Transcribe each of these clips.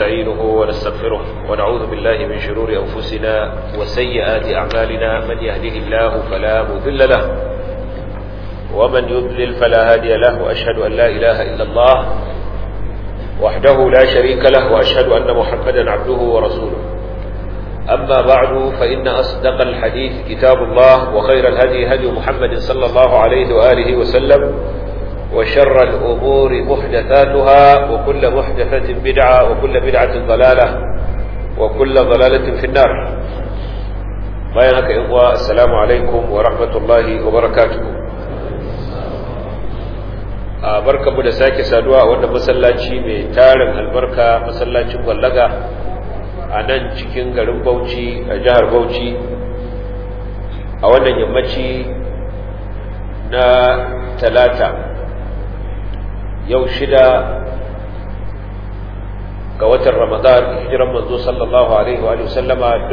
نستعينه ونستغفره ونعوذ بالله من شرور أنفسنا وسيئات أعمالنا من يهده الله فلا مذل له ومن يضلل فلا هادي له وأشهد أن لا إله إلا الله وحده لا شريك له وأشهد أن محمدا عبده ورسوله أما بعد فإن أصدق الحديث كتاب الله وخير الهدي هدي محمد صلى الله عليه وآله وسلم وشر الأمور محدثاتها وكل محدثة بدعة وكل بدعة ضلالة وكل ضلالة في النار بيانك إخوة السلام عليكم ورحمة الله وبركاته barka mu da sake saduwa a wannan masallaci mai tarin albarka masallacin wallaga a nan cikin garin Bauchi a jihar Bauchi a wannan yammaci na talata yau shida ga watan Ramadan hijiran manzo sallallahu alaihi wa sallama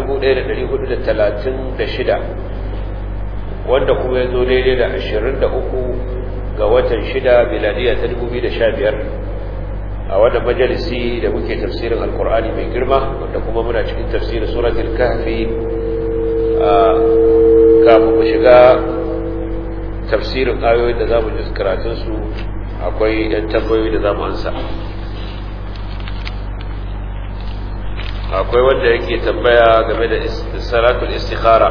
1436 wanda kuma ya zo daidai da 23 ga watan shida miladiya ta 2015 a wannan majalisi da muke tafsirin alkur'ani mai girma wanda kuma muna cikin tafsirin suratul kahfi kafin mu shiga tafsirin ayoyin da zamu ji karatun su akwai yan tambayoyi da zamu ansa akwai wanda yake tambaya game da salatul istikhara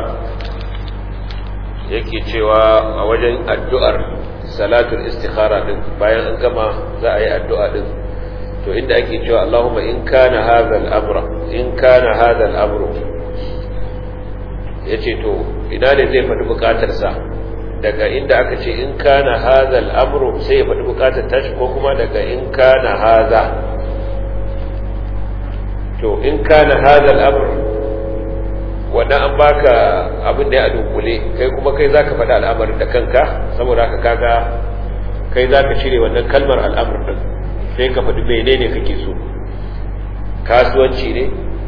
yake cewa a wajen addu'ar salatul istikhara din bayan an gama za a yi addu'a din to inda ake cewa Allahumma in kana hadha al-amra in kana hadha al-amru yace to ina ne zai faɗi bukatar sa daga inda aka ce in kana hadha al-amru sai ya faɗi bukatar tashi ko kuma daga in kana hadha to in kana hadha al-amr wannan an baka abin da ya dunkule kai kuma kai zaka faɗi al'amarin da kanka saboda haka kaga kai zaka cire wannan kalmar al'amr din sai ka faɗi menene kake so kasuwanci ne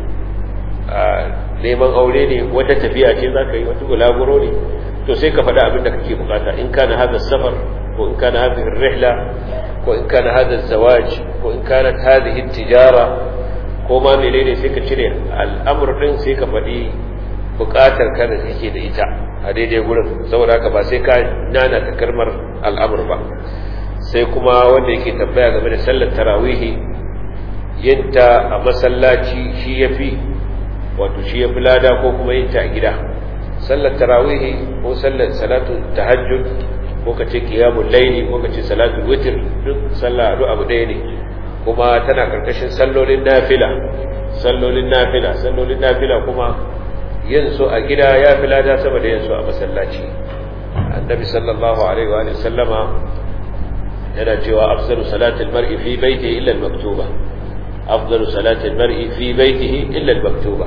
a neman aure ne wata tafiya ce zaka yi wata bulaguro ne to sai ka faɗi abin da kake bukata in kana hadha safar ko in kana hadhihi rihla ko in kana hadha zawaj ko in kana hadhihi tijara ko ma menene sai ka cire al'amr din sai ka faɗi bukatar ka da kake da ita a daidai gurin saboda haka ba sai ka nana ta kalmar al'amr ba sai kuma wanda yake tambaya game da sallar tarawihi yinta a masallaci shi yafi wato shi yafi lada ko kuma yinta a gida sallar tarawihi ko sallar salatu tahajjud ko kace qiyamul layli ko kace salatu witr duk sallah duk abu ɗaya ne kuma tana karkashin sallolin nafila sallolin nafila sallolin nafila kuma yin su a gida ya fi lada sama da yin su a masallaci annabi sallallahu alaihi wa sallama yana cewa afdalu salatil mar'i fi baitihi illa al-maktuba afdalu salatil mar'i fi baitihi illa al-maktuba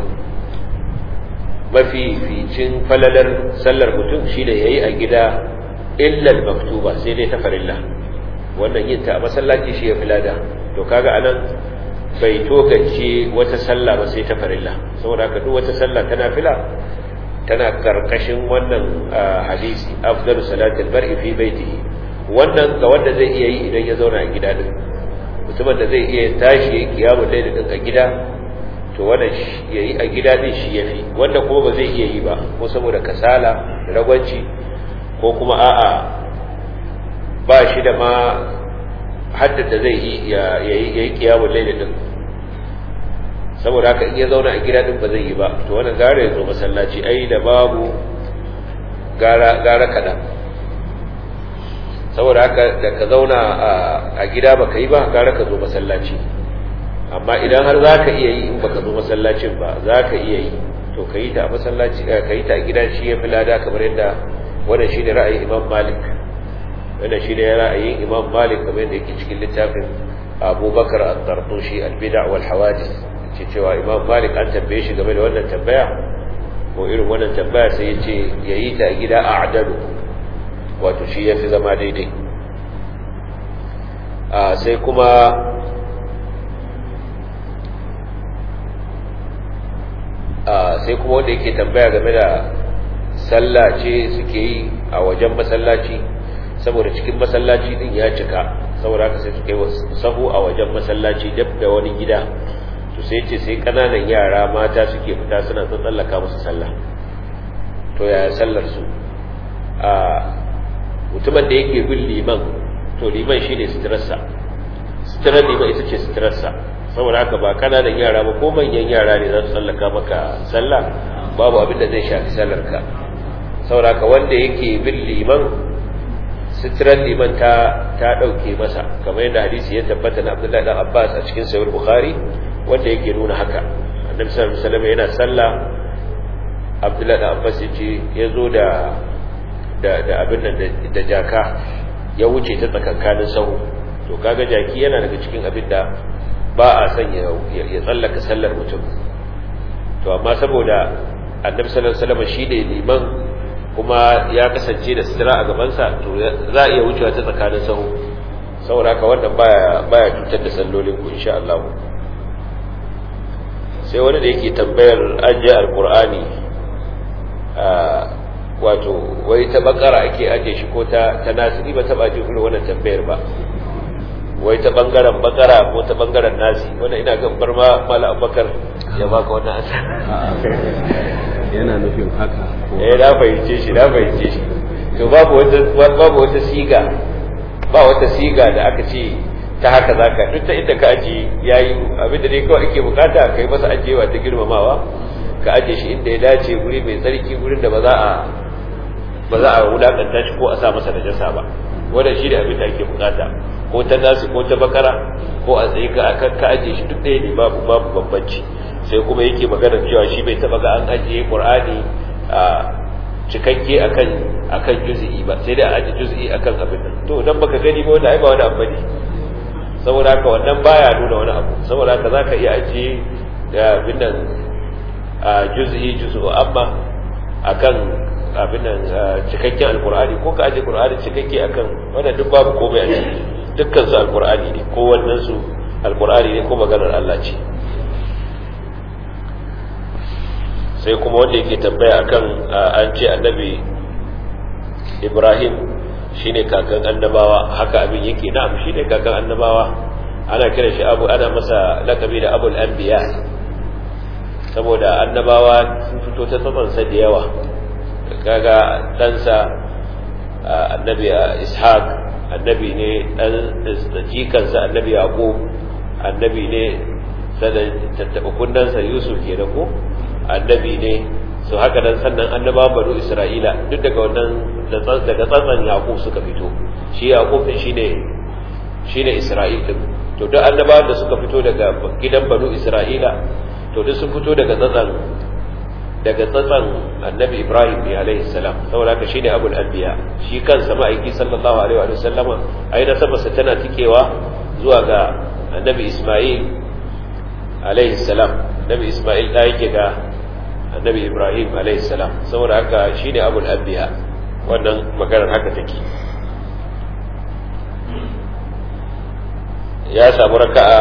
mafi ficin falalar sallar mutum shine yayi a gida illa al-maktuba sai dai ta farilla wannan yin ta a masallaci shi ya filada to kaga anan bai tokace wata sallah ba sai ta farilla saboda haka duk wata sallah ta nafila tana karkashin wannan hadisi afdalu salatil mar'i fi baitihi wannan ga wanda zai iya yi idan ya zauna a gida din mutumin da zai iya tashi ya kiyamu laili din a gida to wannan yayi a gida din shi yafi wanda kuma ba zai iya yi ba ko saboda kasala ragwanci ko kuma a'a ba shi da ma haddada zai yi yayi kiyamu laili din saboda haka in ya zauna a gida din ba zai yi ba to wannan gara ya zo masallaci ai da babu gara gara kadan saboda haka da ka zauna a gida baka yi ba gara ka zo masallaci amma idan har za ka iya yi in baka zo masallacin ba za ka iya yi to ka yi ta a masallaci ka yi ta a gida shi ya fi lada kamar yadda wannan shi ne ra'ayin imam malik wannan shi ne ra'ayin imam malik kamar yadda yake cikin littafin abubakar al-tartushi al-bida' wal hawadith ce cewa imam malik an tambaye shi game da wannan tambaya ko irin wannan tambaya sai ya ce ya yi ta a gida a adalu wato shi ya fi zama daidai sai kuma sai kuma wanda yake tambaya game da sallah ce suke yi a wajen masallaci saboda cikin masallaci din ya cika saboda haka sai suka yi sahu a wajen masallaci dab da wani gida to sai ce sai kananan yara mata suke fita suna tsallaka musu sallah to ya sallar su a mutumin da yake bin liman to liman shine suturarsa suturar liman ita ce suturarsa saboda haka ba kananan yara ba ko manyan yara ne za su tsallaka maka sallah babu abin da zai shafi sallar ka saboda haka wanda yake bin liman suturar liman ta ta dauke masa kamar yadda hadisi ya tabbata na Abdullahi dan Abbas a cikin Sahih Bukhari wanda yake nuna haka Annabi sallallahu alaihi wasallam yana sallah Abdullahi dan Abbas yace yazo da da da abin nan da jaka ya wuce ta tsakankanin sahu to kaga jaki yana daga cikin abin da ba a son ya tsallaka sallar mutum to amma saboda Annabi sallallahu alaihi wasallam shi ne liman kuma ya kasance da sitira a gabansa to za a iya wucewa ta tsakanin sahu saboda haka wannan baya baya cutar da sallolin ku insha Allah sai wani da yake tambayar ajiye alqur'ani a wato wai ta bakara ake ajiye shi ko ta ta nasiri ba ta baje irin wannan tambayar ba wai ta bangaren bakara ko ta bangaren nasi wannan ina ga bar ma mala abubakar ya baka wannan asa yana nufin haka eh na fahimce shi na fahimce shi to babu wata babu wata siga ba wata siga da aka ce ta haka zaka duk ta inda ka aje yayi abin da dai kawai ake bukata kai masa ajewa ta girmamawa ka aje shi inda ya dace guri mai tsarki gurin da ba za a ba za a wulakanta shi ko a sa masa najasa ba wannan shi da abin da ake bukata ko ta nasu ko ta bakara ko a tsaye ka akan ka aje shi duk ɗaya ne babu babu bambanci sai kuma yake magana cewa shi bai taba ga an ajiye qur'ani a cikakke akan akan juz'i ba sai dai a ajiye juz'i akan abin nan to dan baka gani ba wanda ai ba wani abu ne saboda haka wannan baya nuna wani abu saboda haka zaka iya ajiye da abin nan a juz'i juz'u amma akan abin nan cikakken alqur'ani ko ka ajiye qur'ani cikakke akan wannan duk babu komai a ciki dukkan su alqur'ani ne ko wannan su alqur'ani ne ko maganar Allah ce sai kuma wanda yake tambaya akan an ce annabi ibrahim shine kakan annabawa haka abin yake na'am shine kakan annabawa ana kira shi abu ana masa lakabi da abul anbiya saboda annabawa sun fito ta tsatsansa da yawa kaga ɗansa annabi ishaq annabi ne ɗan jikansa annabi yaqub annabi ne sanan tattaɓa kundansa yusuf ke da ko annabi ne su haka dan sannan annaba banu isra'ila duk daga wannan daga tsantsan yaqub suka fito shi yaqub din shine shine isra'il din to duk annabawan da suka fito daga gidan banu isra'ila to duk sun fito daga tsantsan daga tsantsan annabi ibrahim ne alaihi salam saboda haka shine abul anbiya shi kansa ma'aiki sallallahu alaihi wa sallama ai nasabarsa tana tikewa zuwa ga annabi isma'il alaihi salam annabi isma'il da yake ga annabi ibrahim alaihi salam saboda haka shine abul anbiya wannan maganar haka take ya samu raka'a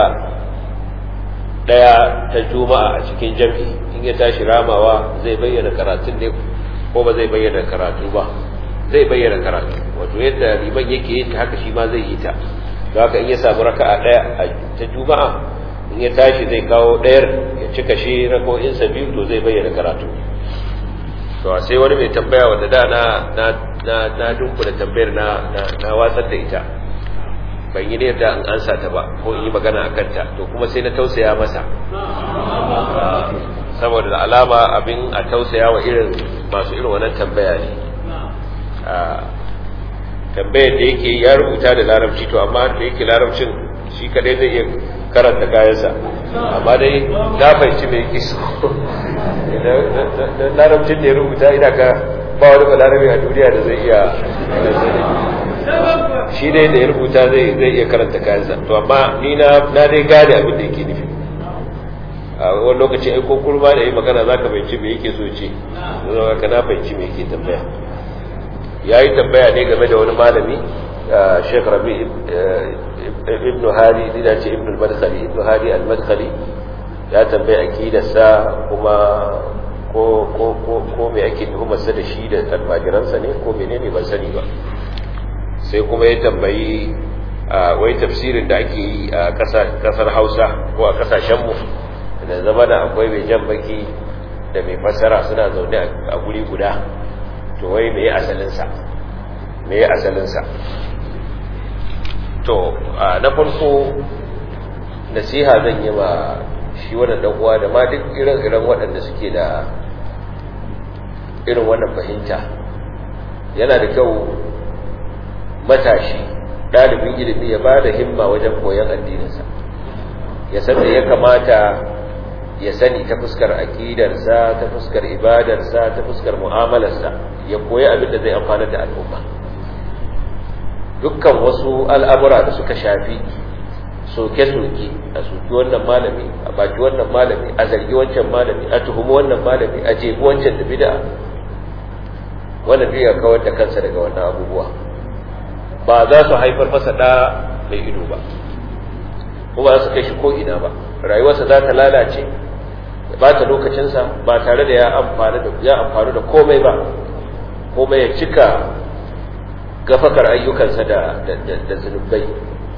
daya ta juma'a a cikin jami'i in ya tashi ramawa zai bayyana karatun ne ko ba zai bayyana karatu ba zai bayyana karatu wato yadda liman yake yin ta haka shi ma zai yi ta don haka in ya samu raka'a daya ta juma'a in ya tashi zai kawo ɗayar ya cika shi rako'insa biyu to zai bayyana karatu to sai wani mai tambaya wanda da na na na na dunkula tambayar na na watsar da ita ban yi ne da an ansa ta ba ko in yi magana a kanta to kuma sai na tausaya masa saboda da alama abin a tausaya wa irin masu irin wannan tambaya ne tambayar da yake ya rubuta da larabci to amma da yake larabcin shi kadai zai iya karanta kayansa amma dai na fahimci mai yake so larabcin da ya rubuta ina ka ba wani balarabe a duniya da zai iya shi dai da ya rubuta zai iya karanta kayansa to amma ni na dai gane abin da yake nufi a wani lokaci aiko kurma da yi magana za ka fahimci me yake so ce zama ka na fahimci me yake tambaya ya yi tambaya ne game da wani malami Sheikh Rabi ibn Hadi ina ce ibn al-Madkhali ibn Hadi al-Madkhali ya tambaye akidarsa kuma ko ko ko ko me ake tuhumar sa da shi da almajiransa ne ko menene ban sani ba sai kuma ya tambayi wai tafsirin da ake yi a kasar Hausa ko a kasashen mu da zama da akwai mai jan baki da mai fassara suna zaune a guri guda to wai mai asalinsa mai asalinsa to na farko nasiha zan yi wa shi wannan dan uwa da ma duk irin-irin waɗanda suke da irin wannan fahimta yana da kyau matashi ɗalibin ilimi ya ba da himma wajen koyon addininsa ya san da ya kamata ya sani ta fuskar aƙidarsa ta fuskar ibadarsa ta fuskar mu'amalarsa ya koyi abin da zai amfana da al'umma dukkan wasu al'amura da suka shafi soke-soke a soki wannan malami a baki wannan malami a zargi wancan malami a tuhumi wannan malami a jefi wancan da bid'a wannan duk ya kawar da kansa daga wannan abubuwa ba za su haifar masa da mai ido ba kuma za su kai shi ko ina ba rayuwarsa za ta lalace ya bata lokacinsa ba tare da ya amfani da ya amfani da komai ba komai ya cika gafakar ayyukansa da da zunubai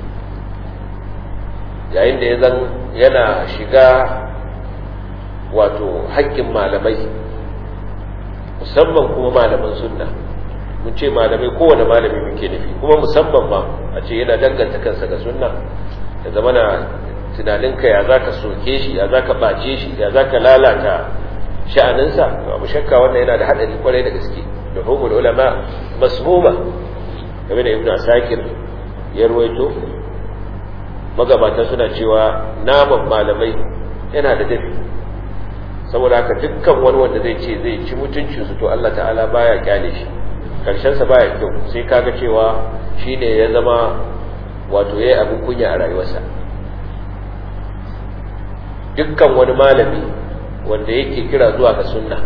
yayin da ya zan yana shiga wato haƙƙin malamai musamman kuma malaman sunna mun ce malamai kowane malami muke nufi kuma musamman ma a ce yana danganta kansa ga sunna ya zama na tunaninka ya za ka soke shi ya za ka ɓace shi ya za ka lalata sha'aninsa to abu shakka wannan yana da haɗari kwarai da gaske da humul ulama masmuma game da ibnu asakir ya ruwaito magabata suna cewa naman malamai yana da dafi saboda haka dukkan wani wanda zai ce zai ci mutuncinsu to Allah ta'ala baya kyale shi karshensa baya kyau sai kaga cewa shine ya zama wato yayi abin kunya a rayuwarsa dukkan wani malami wanda yake kira zuwa ga sunna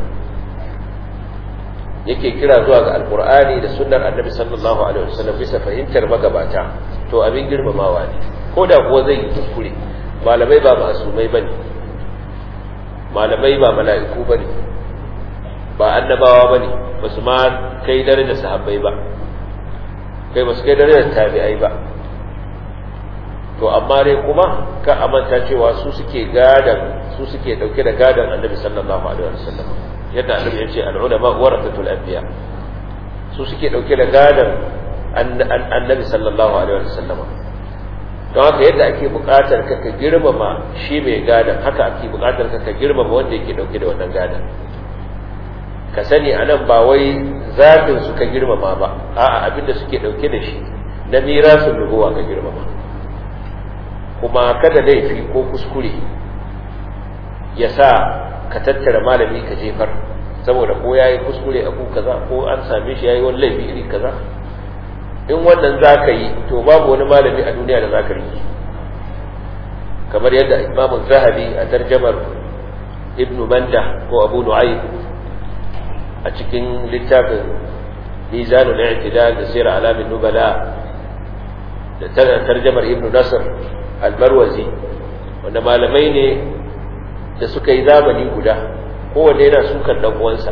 yake kira zuwa ga alkur'ani da sunnar annabi sallallahu alaihi wasallam bisa fahimtar magabata to abin girmamawa ne ko da kuwa zai yi kuskure malamai ba masumai bane malamai ba mala'iku bane ba annabawa bane basu ma kai darajar sahabbai ba kai basu kai darajar tabi'ai ba to amma dai kuma ka amanta cewa su suke gadan su suke dauke da gadan annabi sallallahu alaihi wasallam yadda annabi ya ce al-ulama warathatul anbiya su suke dauke da gadan annabi sallallahu alaihi wasallam don haka yadda ake buƙatar ka ka girmama shi mai gadan haka ake buƙatar ka ka girmama wanda yake dauke da wannan gadan ka sani anan ba wai zafin su ka girmama ba a'a abinda suke dauke da shi na mirasun nubuwa ka girmama kuma kada laifi ko kuskure ya sa ka tattara malami ka jefar saboda ko yayi kuskure abu kaza ko an same shi yayi wani laifi iri kaza in wannan zaka yi to babu wani malami a duniya da zaka riki kamar yadda Imam Zahabi a tarjamar Ibn Manda ko Abu Nu'aym a cikin littafin Mizanul I'tidal da Sirr Alamin Nubala da tarjamar Ibn Nasr Al-Marwazi wanda malamai ne da suka yi zamani guda kowanne yana sukan dan uwansa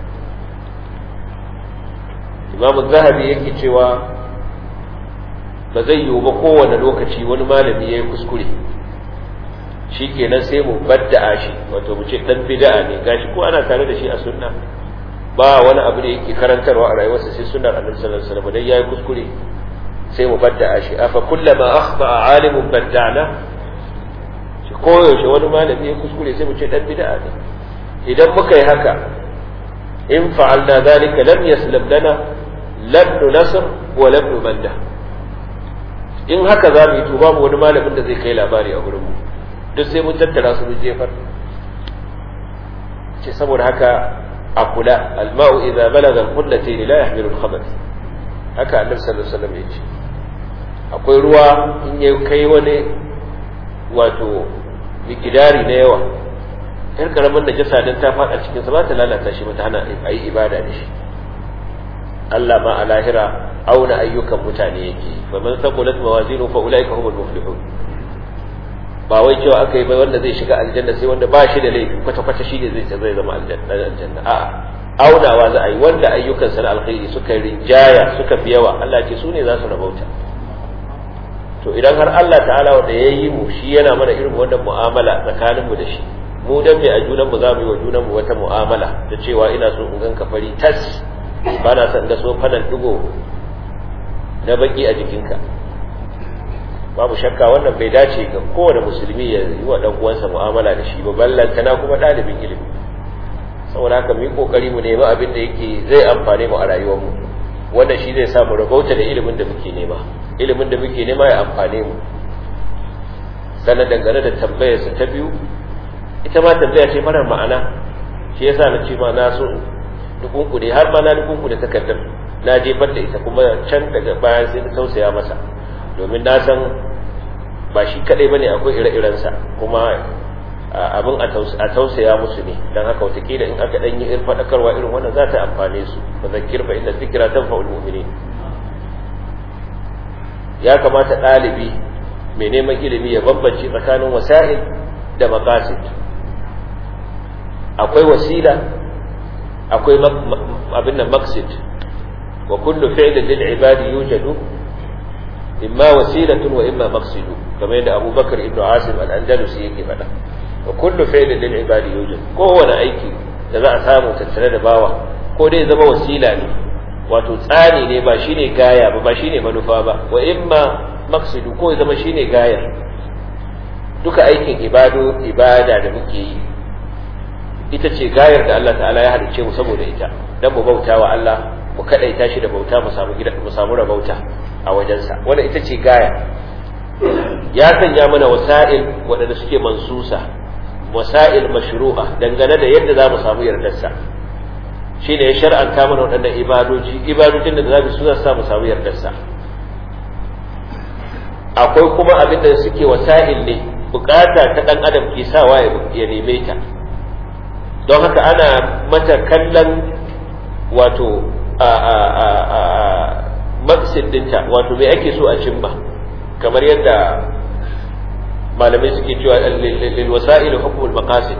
Imam Zahabi yake cewa ba zai yiwu ba kowane lokaci wani malami yayi kuskure shikenan sai mu badda'a shi wato mu ce dan bid'a ne gashi ko ana tare da shi a sunna ba wani abu da yake karantarwa a rayuwarsa sai sunnar Annabi sallallahu alaihi wasallam dan yayi kuskure sai mu badda'a shi afa kullama akhta alimun badda'na shi koyaushe wani malami ya kuskure sai mu ce dan bid'a ne idan muka yi haka in fa'alna zalika lam yaslam lana labnu nasr wa labnu manda in haka za mu yi to babu wani malamin da zai kai labari a gurin mu duk sai mun tattara su mun jefar ce saboda haka a kula alma'u idza balaga al-qullatayn la yahmilu al-khabath haka annabi sallallahu alaihi wasallam ya ce akwai ruwa in ya kai wani wato mikidari na yawa yar karamin da jasa don ta faɗa cikinsa ba ta lalata shi ba ta hana a yi ibada da shi Allah ma a lahira auna ayyukan mutane yake fa man saqulat mawazinu fa ulaika humul muflihun ba wai cewa aka yi ba wanda zai shiga aljanna sai wanda ba shi da laifi kwata kwata shi ne zai zai zama aljanna a'a aunawa za a yi wanda ayyukan sa alkhairi suka rinjaya suka fi yawa Allah ce su ne za su rabauta to idan har Allah ta'ala wanda ya yi mu shi yana mana irin wannan mu'amala tsakanin mu da shi mu dan me a junan mu za mu yi wa junan mu wata mu'amala da cewa ina so in ganka fari tas ba na son ga so fanan digo na baki a jikinka babu shakka wannan bai dace ga kowane musulmi ya yi wa dan uwansa mu'amala da shi ba ballantana kuma ɗalibin ilimi saboda haka mu yi kokari mu nemi abin da yake zai amfane mu a rayuwar mu wannan shi zai samu rabauta da ilimin da muke nema ilimin da muke nema ya amfane mu sannan dangane da tambayarsa ta biyu ita ma tambaya ce marar ma'ana shi yasa na ce ma na so dukunku ne har ma na dukunku da takardar na jefar da ita kuma can daga bayan sai na tausaya masa domin na san ba shi kadai bane akwai ire-irensa kuma abin a tausaya musu ne don haka watakila in aka ɗanyi irin faɗakarwa irin wannan za ta amfane su ba zakir fa inda zikira tan fa'ul mu'minin ya kamata ɗalibi mai neman ilimi ya bambance tsakanin wasa'il da maqasid akwai wasila akwai abin nan maqsid wa kullu fi'lin lil ibadi yujadu imma wasilatun wa imma maqsidu kamar yadda Abu Bakar ibn Asim al-Andalusi yake faɗa wa kullu fi'lin lil ibadi yujad kowane aiki da za a samu tattare da bawa ko dai zama wasila ne wato tsani ne ba shine gaya ba ba shine manufa ba wa imma maqsidu ko zama shine gayar duka aikin ibado ibada da muke yi ita ce gayar da Allah ta'ala ya halicce mu saboda ita dan mu bauta wa Allah mu kadaita shi da bauta mu samu gida mu samu rabauta a wajensa wanda ita ce gaya ya sanya mana wasa'il waɗanda suke mansusa wasa'il mashru'a dangane da yadda za mu samu yardarsa shi ne ya shar'anta mana waɗannan ibadoji ibadojin da za mu su za mu samu yardarsa akwai kuma abin da suke wasa'il ne bukata ta ɗan adam ke sawa ya neme ta don haka ana mata kallon wato a a a a maksid dinta wato me ake so a cimma kamar yadda malamai suke cewa lil wasa'il hukm al maqasid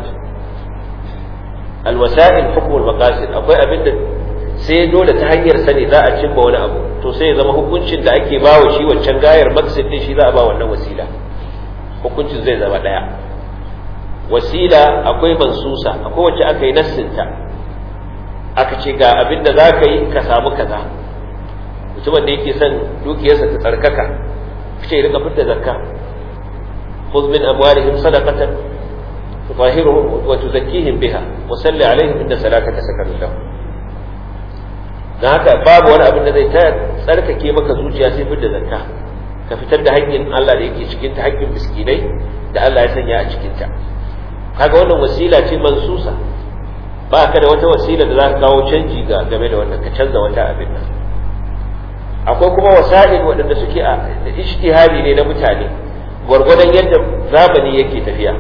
al wasa'il hukm al maqasid akwai abinda sai dole ta hanyar sani za a cimma wani abu to sai ya zama hukuncin da ake bawa shi wancan gayar maqsid din shi za a ba wannan wasila hukuncin zai zama daya wasila akwai mansusa akwai wacce aka yi nassinta aka ce ga abin da za ka yi ka samu kaza mutumin da yake son dukiyarsa ta tsarkaka ce rika fitta zakka khudh min amwalihim sadaqatan tutahhiruhum wa tuzakkihim biha wa salli alaihim inna salataka sakanun lahum dan haka babu wani abin da zai ta tsarkake maka zuciya sai fitta zakka ka fitar da haƙƙin Allah da yake cikin ta haƙƙin miskinai da Allah ya sanya a cikin ta kaga wannan wasila ce mansusa ba ka da wata wasila da za ka kawo canji ga game da wannan ka canza wata abin nan akwai kuma wasa'il waɗanda suke a ijtihadi ne na mutane gwargwadon yadda zamani yake tafiya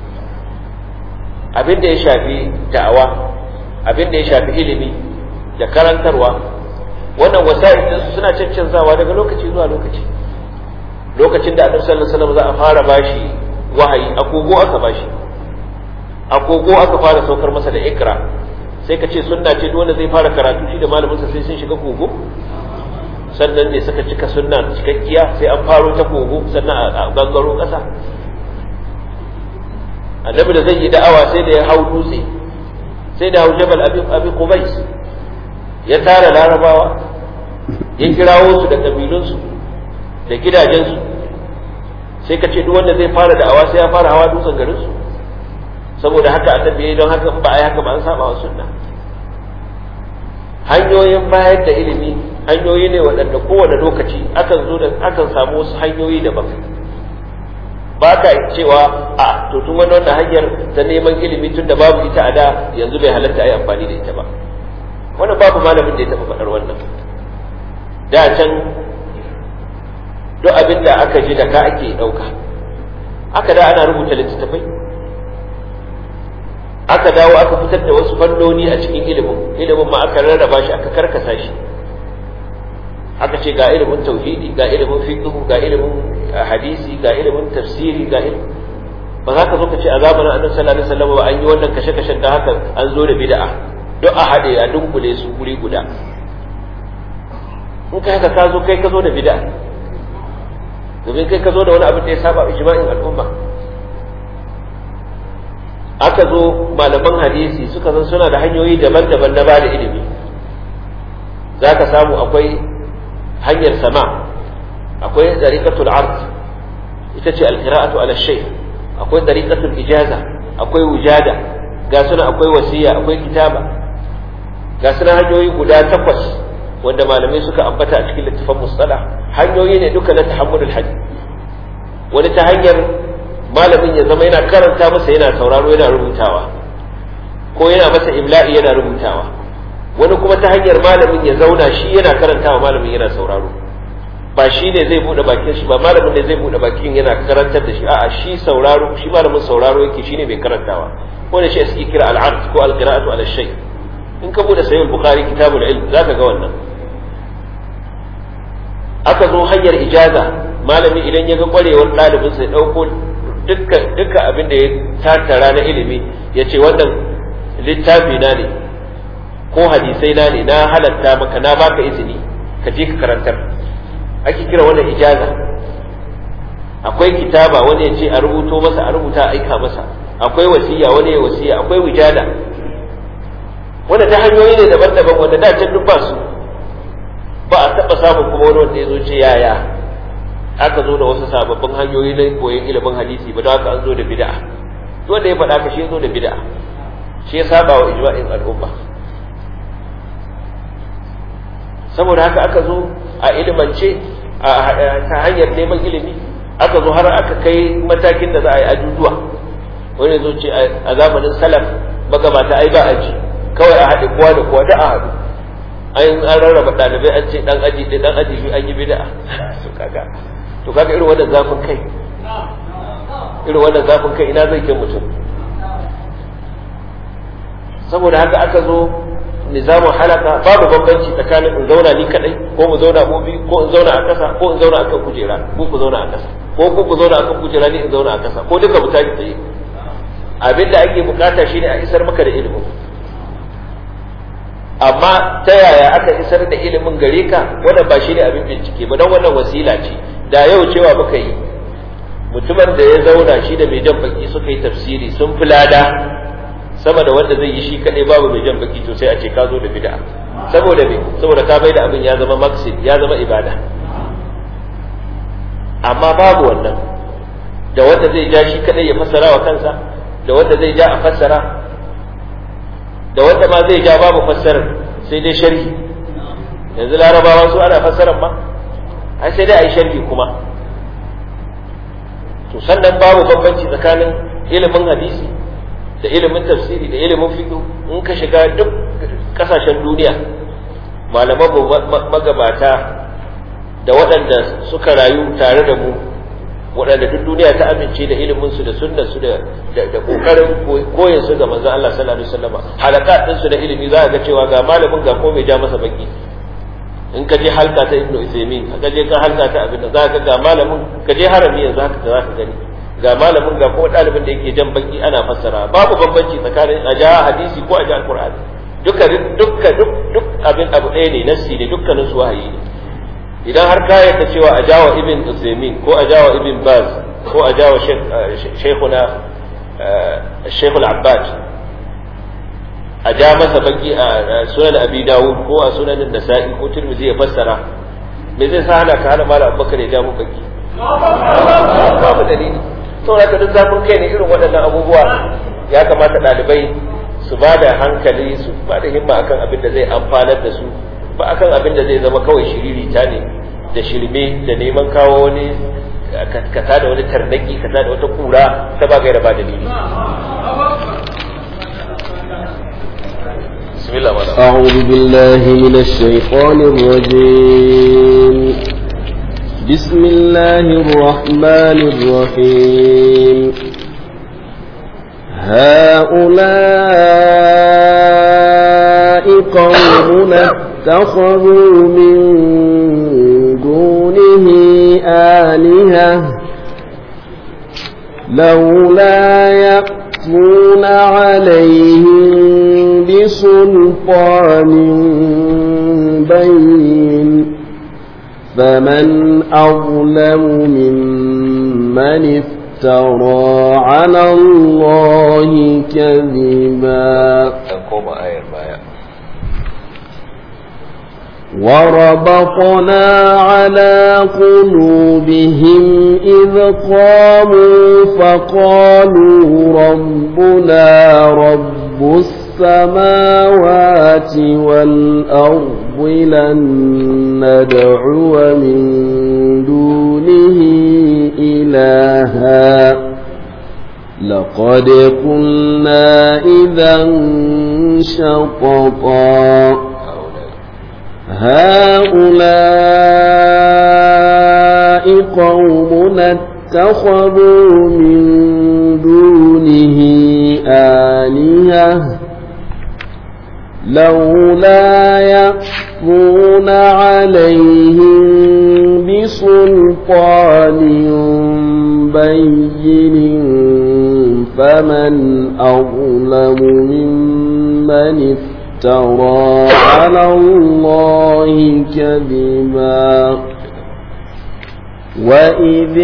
abin da ya shafi da'awa abin da ya shafi ilimi da karantarwa wannan wasa'il din suna cancanzawa daga lokaci zuwa lokaci lokacin da annabi sallallahu alaihi wasallam za a fara bashi wahayi agogo aka bashi agogo aka fara saukar masa da ikra sai ka ce sunna ce duk wanda zai fara karatu shi da malamin sa sai sun shiga kogo sannan ne suka cika sunna cikakkiya sai an faro ta kogo sannan a gangaro ƙasa annabi da zai yi da'awa sai da ya hau dutse sai da hau jabal abi qubais ya tara larabawa ya kirawo su da kabilunsu da gidajensu sai ka ce duk wanda zai fara da'awa sai ya fara hawa dutsen garinsu saboda haka annabi yayi don haka ba a yi haka ba an saba wa sunna hanyoyin bayar da ilimi hanyoyi ne waɗanda kowane lokaci akan zo da akan samu wasu hanyoyi daban ba ka cewa a to tun wani wannan hanyar ta neman ilimi tun da babu ita a da yanzu bai halatta a yi amfani da ita ba wannan babu malamin da ya taɓa faɗar wannan da can duk abin da aka ji da ka ake ɗauka aka da ana rubuta littattafai aka dawo aka fitar da wasu fannoni a cikin ilimin ilimin ma aka rarraba shi aka karkasa shi aka ce ga ilimin tauhidi ga ilimin fiqh ga ilimin hadisi ga ilimin tafsiri ga ilimin ba za ka zo ka ce a zamanin annabi sallallahu alaihi wasallam ba an yi wannan kashe-kashen da haka an zo da bid'a duk a haɗe a dunkule su guri guda in kai haka ka zo kai ka zo da bid'a domin kai ka zo da wani abin da ya saba ijma'in al'umma aka zo malaman hadisi suka san suna da hanyoyi daban-daban na bada ilimi za ka samu akwai hanyar sama akwai dariqatul ard ita ce alqira'atu ala shay akwai dariqatul ijaza akwai wujada ga suna akwai wasiya akwai kitaba ga suna hanyoyi guda takwas wanda malamai suka ambata a cikin littafin mustalah hanyoyi ne duka na tahammulul hadith wani ta hanyar malamin ya zama yana karanta masa yana sauraro yana rubutawa ko yana masa imla'i yana rubutawa wani kuma ta hanyar malamin ya zauna shi yana karantawa malamin yana sauraro ba shi ne zai bude bakin shi ba malamin ne zai bude bakin yana karantar da shi a'a shi sauraro shi malamin sauraro yake shine mai karantawa ko da shi suke kira al-ard ko al-qira'atu ala shay in ka bude sahih bukhari kitabul ilm zaka ga wannan aka zo hanyar ijaza malami idan ya ga kwarewar ɗalibin sai ɗauko dukkan dukkan abin da ya tattara na ilimi ya ce wannan littafi na ne ko hadisai na ne na halatta maka na baka izini ka je ka karantar ake kira wannan ijaza akwai kitaba wani ya ce a rubuto masa a rubuta a aika masa akwai wasiya wani ya wasiya akwai wijada wanda ta hanyoyi ne daban-daban wanda da can duk ba su ba a taɓa samun kuma wani wanda ya zo ce yaya aka zo da wasu sababbin hanyoyi na koyon ilimin hadisi ba da haka an zo da bid'a wanda ya faɗa ka shi ya zo da bid'a shi ya saba wa ijma'in al'umma saboda haka aka zo a ilimance ta hanyar neman ilimi aka zo har aka kai matakin da za a yi ajujuwa wani zo ce a zamanin salaf magabata ai ba aji kawai a haɗe kowa da kowa da a haɗu an an rarraba ɗalibai an ce ɗan aji ɗaya ɗan aji biyu an yi bid'a to kaga to kaga irin wannan zafin kai irin wannan zafin kai ina zai kai mutum saboda haka aka zo nizamin halaka babu bambanci tsakanin in zauna ni kadai ko mu zauna mu biyu ko in zauna a kasa ko in zauna akan kujera ko ku zauna a kasa ko ku ku zauna akan kujera ni in zauna a kasa ko duka mu tashi tsaye abin da ake bukata shine a isar maka da ilimin amma ta yaya aka isar da ilimin gare ka wannan ba shine abin bincike ba don wannan wasila ce da yau cewa muka yi mutumin da ya zauna shi da mai jan baki suka yi tafsiri sun fi lada sama da wanda zai yi shi kaɗai babu mai jan baki to sai a ce ka zo da bid'a saboda me saboda ka bai da abin ya zama maksid ya zama ibada amma babu wannan da wanda zai ja shi kaɗai ya fassara wa kansa da wanda zai ja a fassara da wanda ma zai ja babu fassarar sai dai sharhi yanzu larabawa su ana fassarar ma ai sai dai a yi sharhi kuma to sannan babu bambanci tsakanin ilimin hadisi da ilimin tafsiri da ilimin fiqh in ka shiga duk kasashen duniya malaman magabata da waɗanda suka rayu tare da mu waɗanda duk duniya ta amince da ilimin su da sunnar su da da kokarin koyin su ga manzon Allah sallallahu alaihi wasallam halakat din su da ilimi za ga cewa ga malamin ga ko mai ja masa baki in ka je halka ta Ibn Uthaymeen ka je ka halka ta abin da za ka ga malamin ka je harami yanzu haka za ka gani ga malamin ga kuma ɗalibin da yake jan baki ana fassara babu bambanci tsakanin a ja hadisi ko a ja alqur'ani duka duka duk duk abin abu ɗaya ne nassi ne dukkanin su wahayi ne idan har ka yarda cewa a jawa ibn Uthaymeen ko a jawa ibn Baz ko a jawa shaykhuna Shaykhul Abbad a ja masa baki a sunan Abi Dawud ko a sunan Nasa'i ko Tirmidhi ya fassara me zai sa hana ka hana Malam Abubakar ya ja mu baki babu dalili saboda ka duk zafin kai ne irin waɗannan abubuwa ya kamata ɗalibai su ba da hankali su ba da himma akan abin da zai amfanar da su ba akan abin da zai zama kawai shiririta ne da shirme da neman kawo wani kata da wani tarnaki kata da wata kura ta ba gaira ba dalili أعوذ بالله من الشيطان الرجيم بسم الله الرحمن الرحيم هؤلاء قومنا اتخذوا من دونه آلهة لولا يأتون عليهم بسلطان بين فمن أظلم ممن افترى على الله كذبا تقوم آية المايا وربطنا على قلوبهم إذ قاموا فقالوا ربنا رب السماوات والأرض لن ندعو من دونه إلها لقد قلنا إذا شططا هؤلاء قوم اتخذوا من دونه آلهة لولا يأتون عليهم بسلطان بين فمن أظلم ممن افترى على الله كذبا وإذ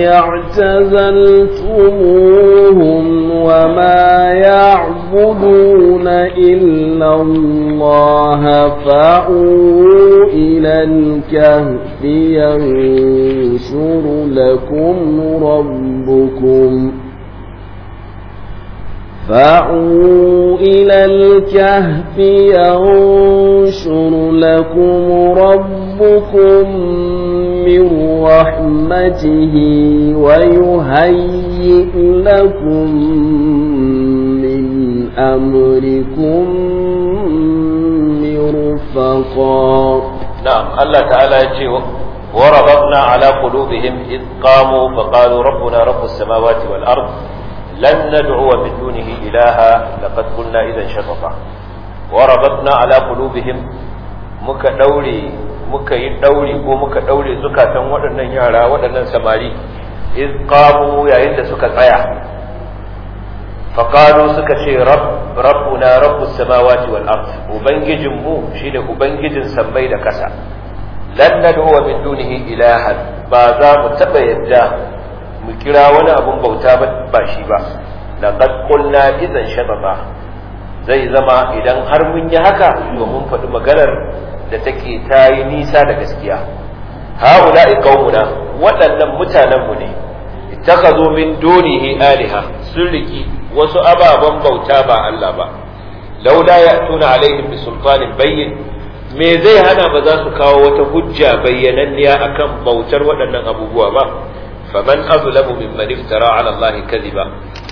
اعتزلتموهم وما يعبدون إلا الله فأووا إلى الكهف ينشر لكم ربكم فأووا إلى الكهف ينشر لكم ربكم من رحمته ويهيئ لكم من أمركم مرفقا نعم الله تعالى يجي وربطنا على قلوبهم إذ قاموا فقالوا ربنا رب السماوات والأرض لن ندعو من دونه إلها لقد قلنا إذا شططا وربطنا على قلوبهم muka daure muka yi daure ko muka daure zukatan waɗannan yara waɗannan samari iz qamu yayin da suka tsaya faqalu suka ce rabb rabbuna rabbus samawati wal ard ubangijin mu shine ubangijin sammai da kasa lan nad'u min dunihi ilahan ba za mu taba yadda mu kira wani abun bauta ba shi ba laqad qulna idan shatata zai zama idan har mun yi haka to mun faɗi maganar da take ta yi nisa da gaskiya haula'i qaumuna waɗannan mutanen mu ne ittakhadhu min dunihi aliha sun riki wasu ababen bauta ba Allah ba laula ya'tuna alaihim bi sultanin bayyin me zai hana ba za su kawo wata hujja bayyananniya akan bautar waɗannan abubuwa ba faman azlamu mimman iftara ala Allah kadhiba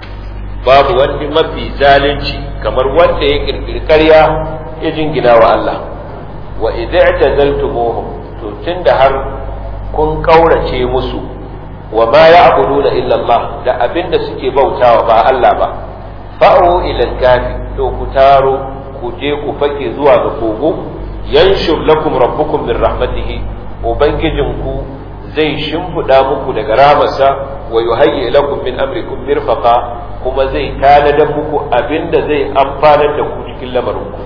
babu wani mafi zalunci kamar wanda ya kirkiri ƙarya ya jingina wa Allah wa idza i'tazaltumuhum to tunda har kun kaurace musu wa ma ya'buduna illa Allah da abinda suke bautawa ba Allah ba fa'u ila al-kafi to ku taro ku je ku fake zuwa ga kogo yanshur lakum rabbukum min rahmatihi ubangijinku zai shimfiɗa muku daga ramarsa wa yuhayyi lakum min amrikum mirfaqa kuma zai tanadar muku abinda zai amfanar da ku cikin lamarinku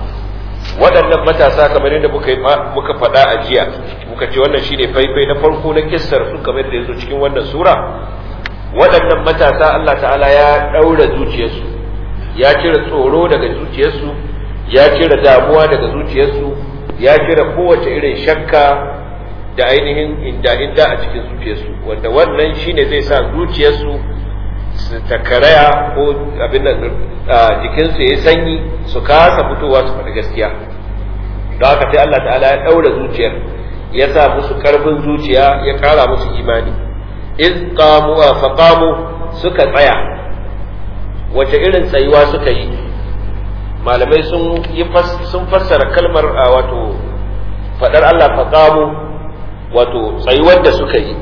waɗannan matasa kamar yadda muka muka faɗa a jiya muka ce wannan shine faifai na farko na kissar su kamar da yazo cikin wannan sura waɗannan matasa Allah ta'ala ya ɗaura zuciyarsu ya cire tsoro daga zuciyarsu ya cire damuwa daga zuciyarsu ya cire kowace irin shakka da ainihin inda inda a cikin zuciyarsu wanda wannan shine zai sa zuciyarsu su takaraya ko abin nan jikinsu ya sanyi su kasa fitowa su faɗi gaskiya don haka sai Allah ta'ala ya ɗaura zuciyar ya sa musu karfin zuciya ya ƙara musu imani iz qamu fa qamu suka tsaya wace irin tsayuwa suka yi malamai sun yi sun fassara kalmar wato faɗar Allah fa qamu wato tsayuwar da suka yi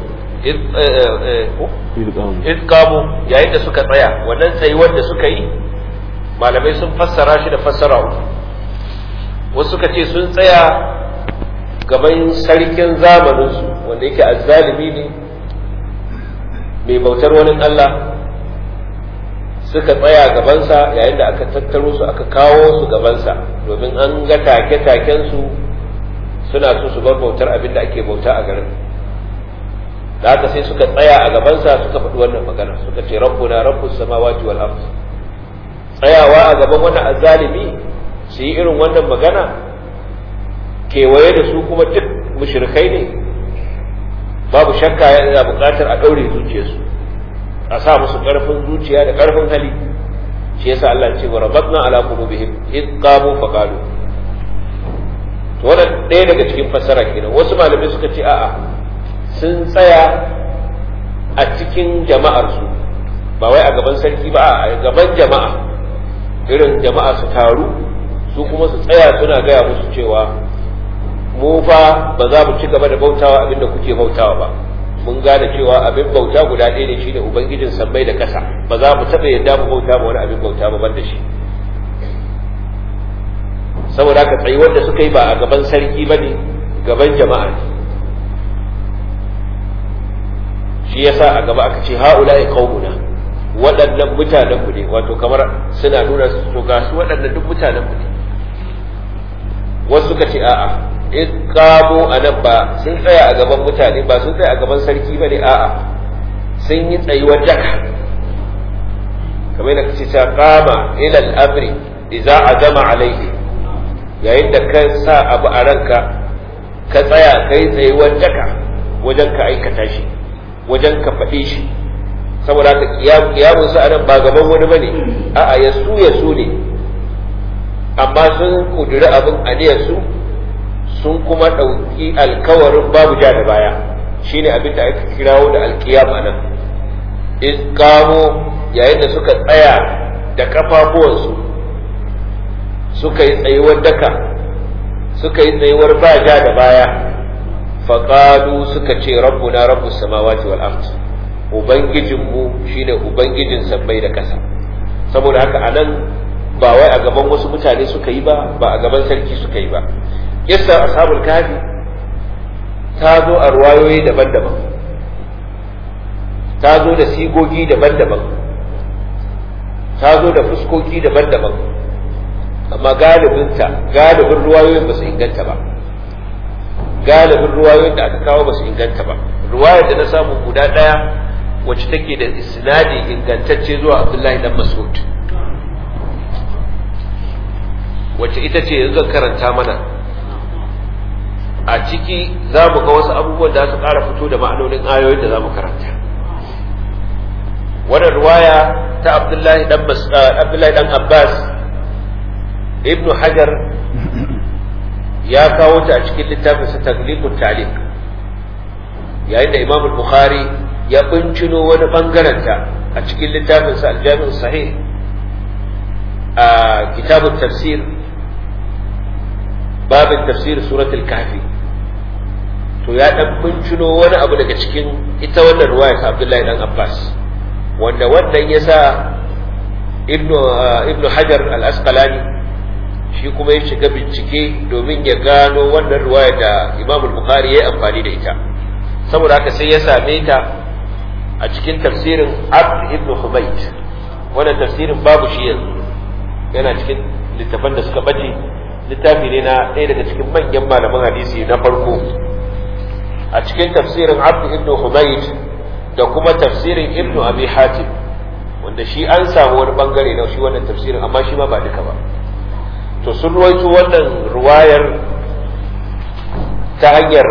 idkamu yayin da suka tsaya wannan tsayuwar da suka yi malamai sun fassara shi da fassara uku wasu suka ce sun tsaya gaban sarkin zamaninsu wanda yake azzalimi ne mai bautar wani Allah suka tsaya gabansa yayin da aka tattaro su aka kawo su gabansa domin an ga take-takensu suna so su bar bautar abin da ake bauta a garin da haka sai suka tsaya a gabansa suka faɗi wannan magana suka ce rabbuna rabbus samawati wal ard tsayawa a gaban wannan azzalimi su yi irin wannan magana kewaye da su kuma duk mushrikai ne babu shakka yana buƙatar a ɗaure zuciyarsu a sa musu ƙarfin zuciya da ƙarfin hali shi yasa Allah ce wa rabatna ala qulubihim id qamu fa qalu to wannan ɗaya daga cikin fassara kenan wasu malamai suka ce a'a sun tsaya a cikin jama'ar su ba wai a gaban sarki ba a gaban jama'a irin jama'a su taru su kuma su tsaya suna gaya musu cewa mu fa ba za mu ci gaba da bautawa abinda kuke bautawa ba mun gane cewa abin bauta guda ɗaya ne shine ubangijin sammai da ƙasa ba za mu taɓa yadda mu bauta ma wani abin bauta ba ban da shi saboda haka tsayi wanda suka yi ba a gaban sarki ba ne gaban jama'a ne shi yasa a gaba aka ce ha'ula'i qaumuna waɗannan mutanen mu ne wato kamar suna nuna su ga su waɗannan duk mutanen mu ne wasu suka ce a'a in kamo a nan ba sun tsaya a gaban mutane ba sun tsaya a gaban sarki ba ne a'a sun yi tsayuwar daka kamar da kace ta kama ila al-amri idza azama alaihi yayin da ka sa abu a ranka ka tsaya kai tsayuwar daka wajen ka aikata shi wajen ka faɗi shi saboda ka kiyamun sa anan ba gaban wani bane a'a ya su ya su ne amma sun kuduri abin aniyar su sun kuma ɗauki alkawarin babu ja da baya shine abin da aka kirawo da alkiyama nan in kamo yayin da suka tsaya da kafafuwansu suka yi tsayuwar daka suka yi tsayuwar ba ja da baya faƙalu suka ce rabbuna rabbus samawati wal ard ubangijinmu shine ubangijin sammai da ƙasa saboda haka anan ba wai a gaban wasu mutane suka yi ba ba a gaban sarki suka yi ba kissa ashabul kafi ta zo a ruwayoyi daban-daban ta zo da sigogi daban-daban ta zo da fuskoki daban-daban amma galibinta galibin ruwayoyin ba su inganta ba galibin ruwayoyin da aka kawo ba su inganta ba ruwayar da na samu guda ɗaya wacce take da isnadi ingantacce zuwa abdullahi dan mas'ud wacce ita ce yanzu karanta mana a ciki za mu ga wasu abubuwan da su ƙara fito da ma'anonin ayoyin da za mu karanta wannan ruwaya ta abdullahi dan abdullahi dan abbas ibn hajar ya kawo ta a cikin littafin sa tagliqut taliq yayin da imam bukhari ya bincino wani bangaren ta a cikin littafin sa al-jami' sahih a kitabut tafsir babin tafsir suratul kahfi to ya dan bincino wani abu daga cikin ita wannan ruwaya ta Abdullahi dan Abbas wanda wannan yasa ibnu ibnu Hajar al-Asqalani shi kuma ya shiga bincike domin ya gano wannan ruwaya da Imam al-Bukhari ya amfani da ita saboda haka sai ya same ta a cikin tafsirin Abd ibn Humayt wannan tafsirin babu shi yanzu yana cikin littafan da suka baje littafi ne na ɗaya daga cikin manyan malaman hadisi na farko a cikin tafsirin abdu ibn humayd da kuma tafsirin ibn abi hatim wanda shi an samu wani bangare na shi wannan tafsirin amma shi ma ba duka ba to sun ruwaito wannan ruwayar ta hanyar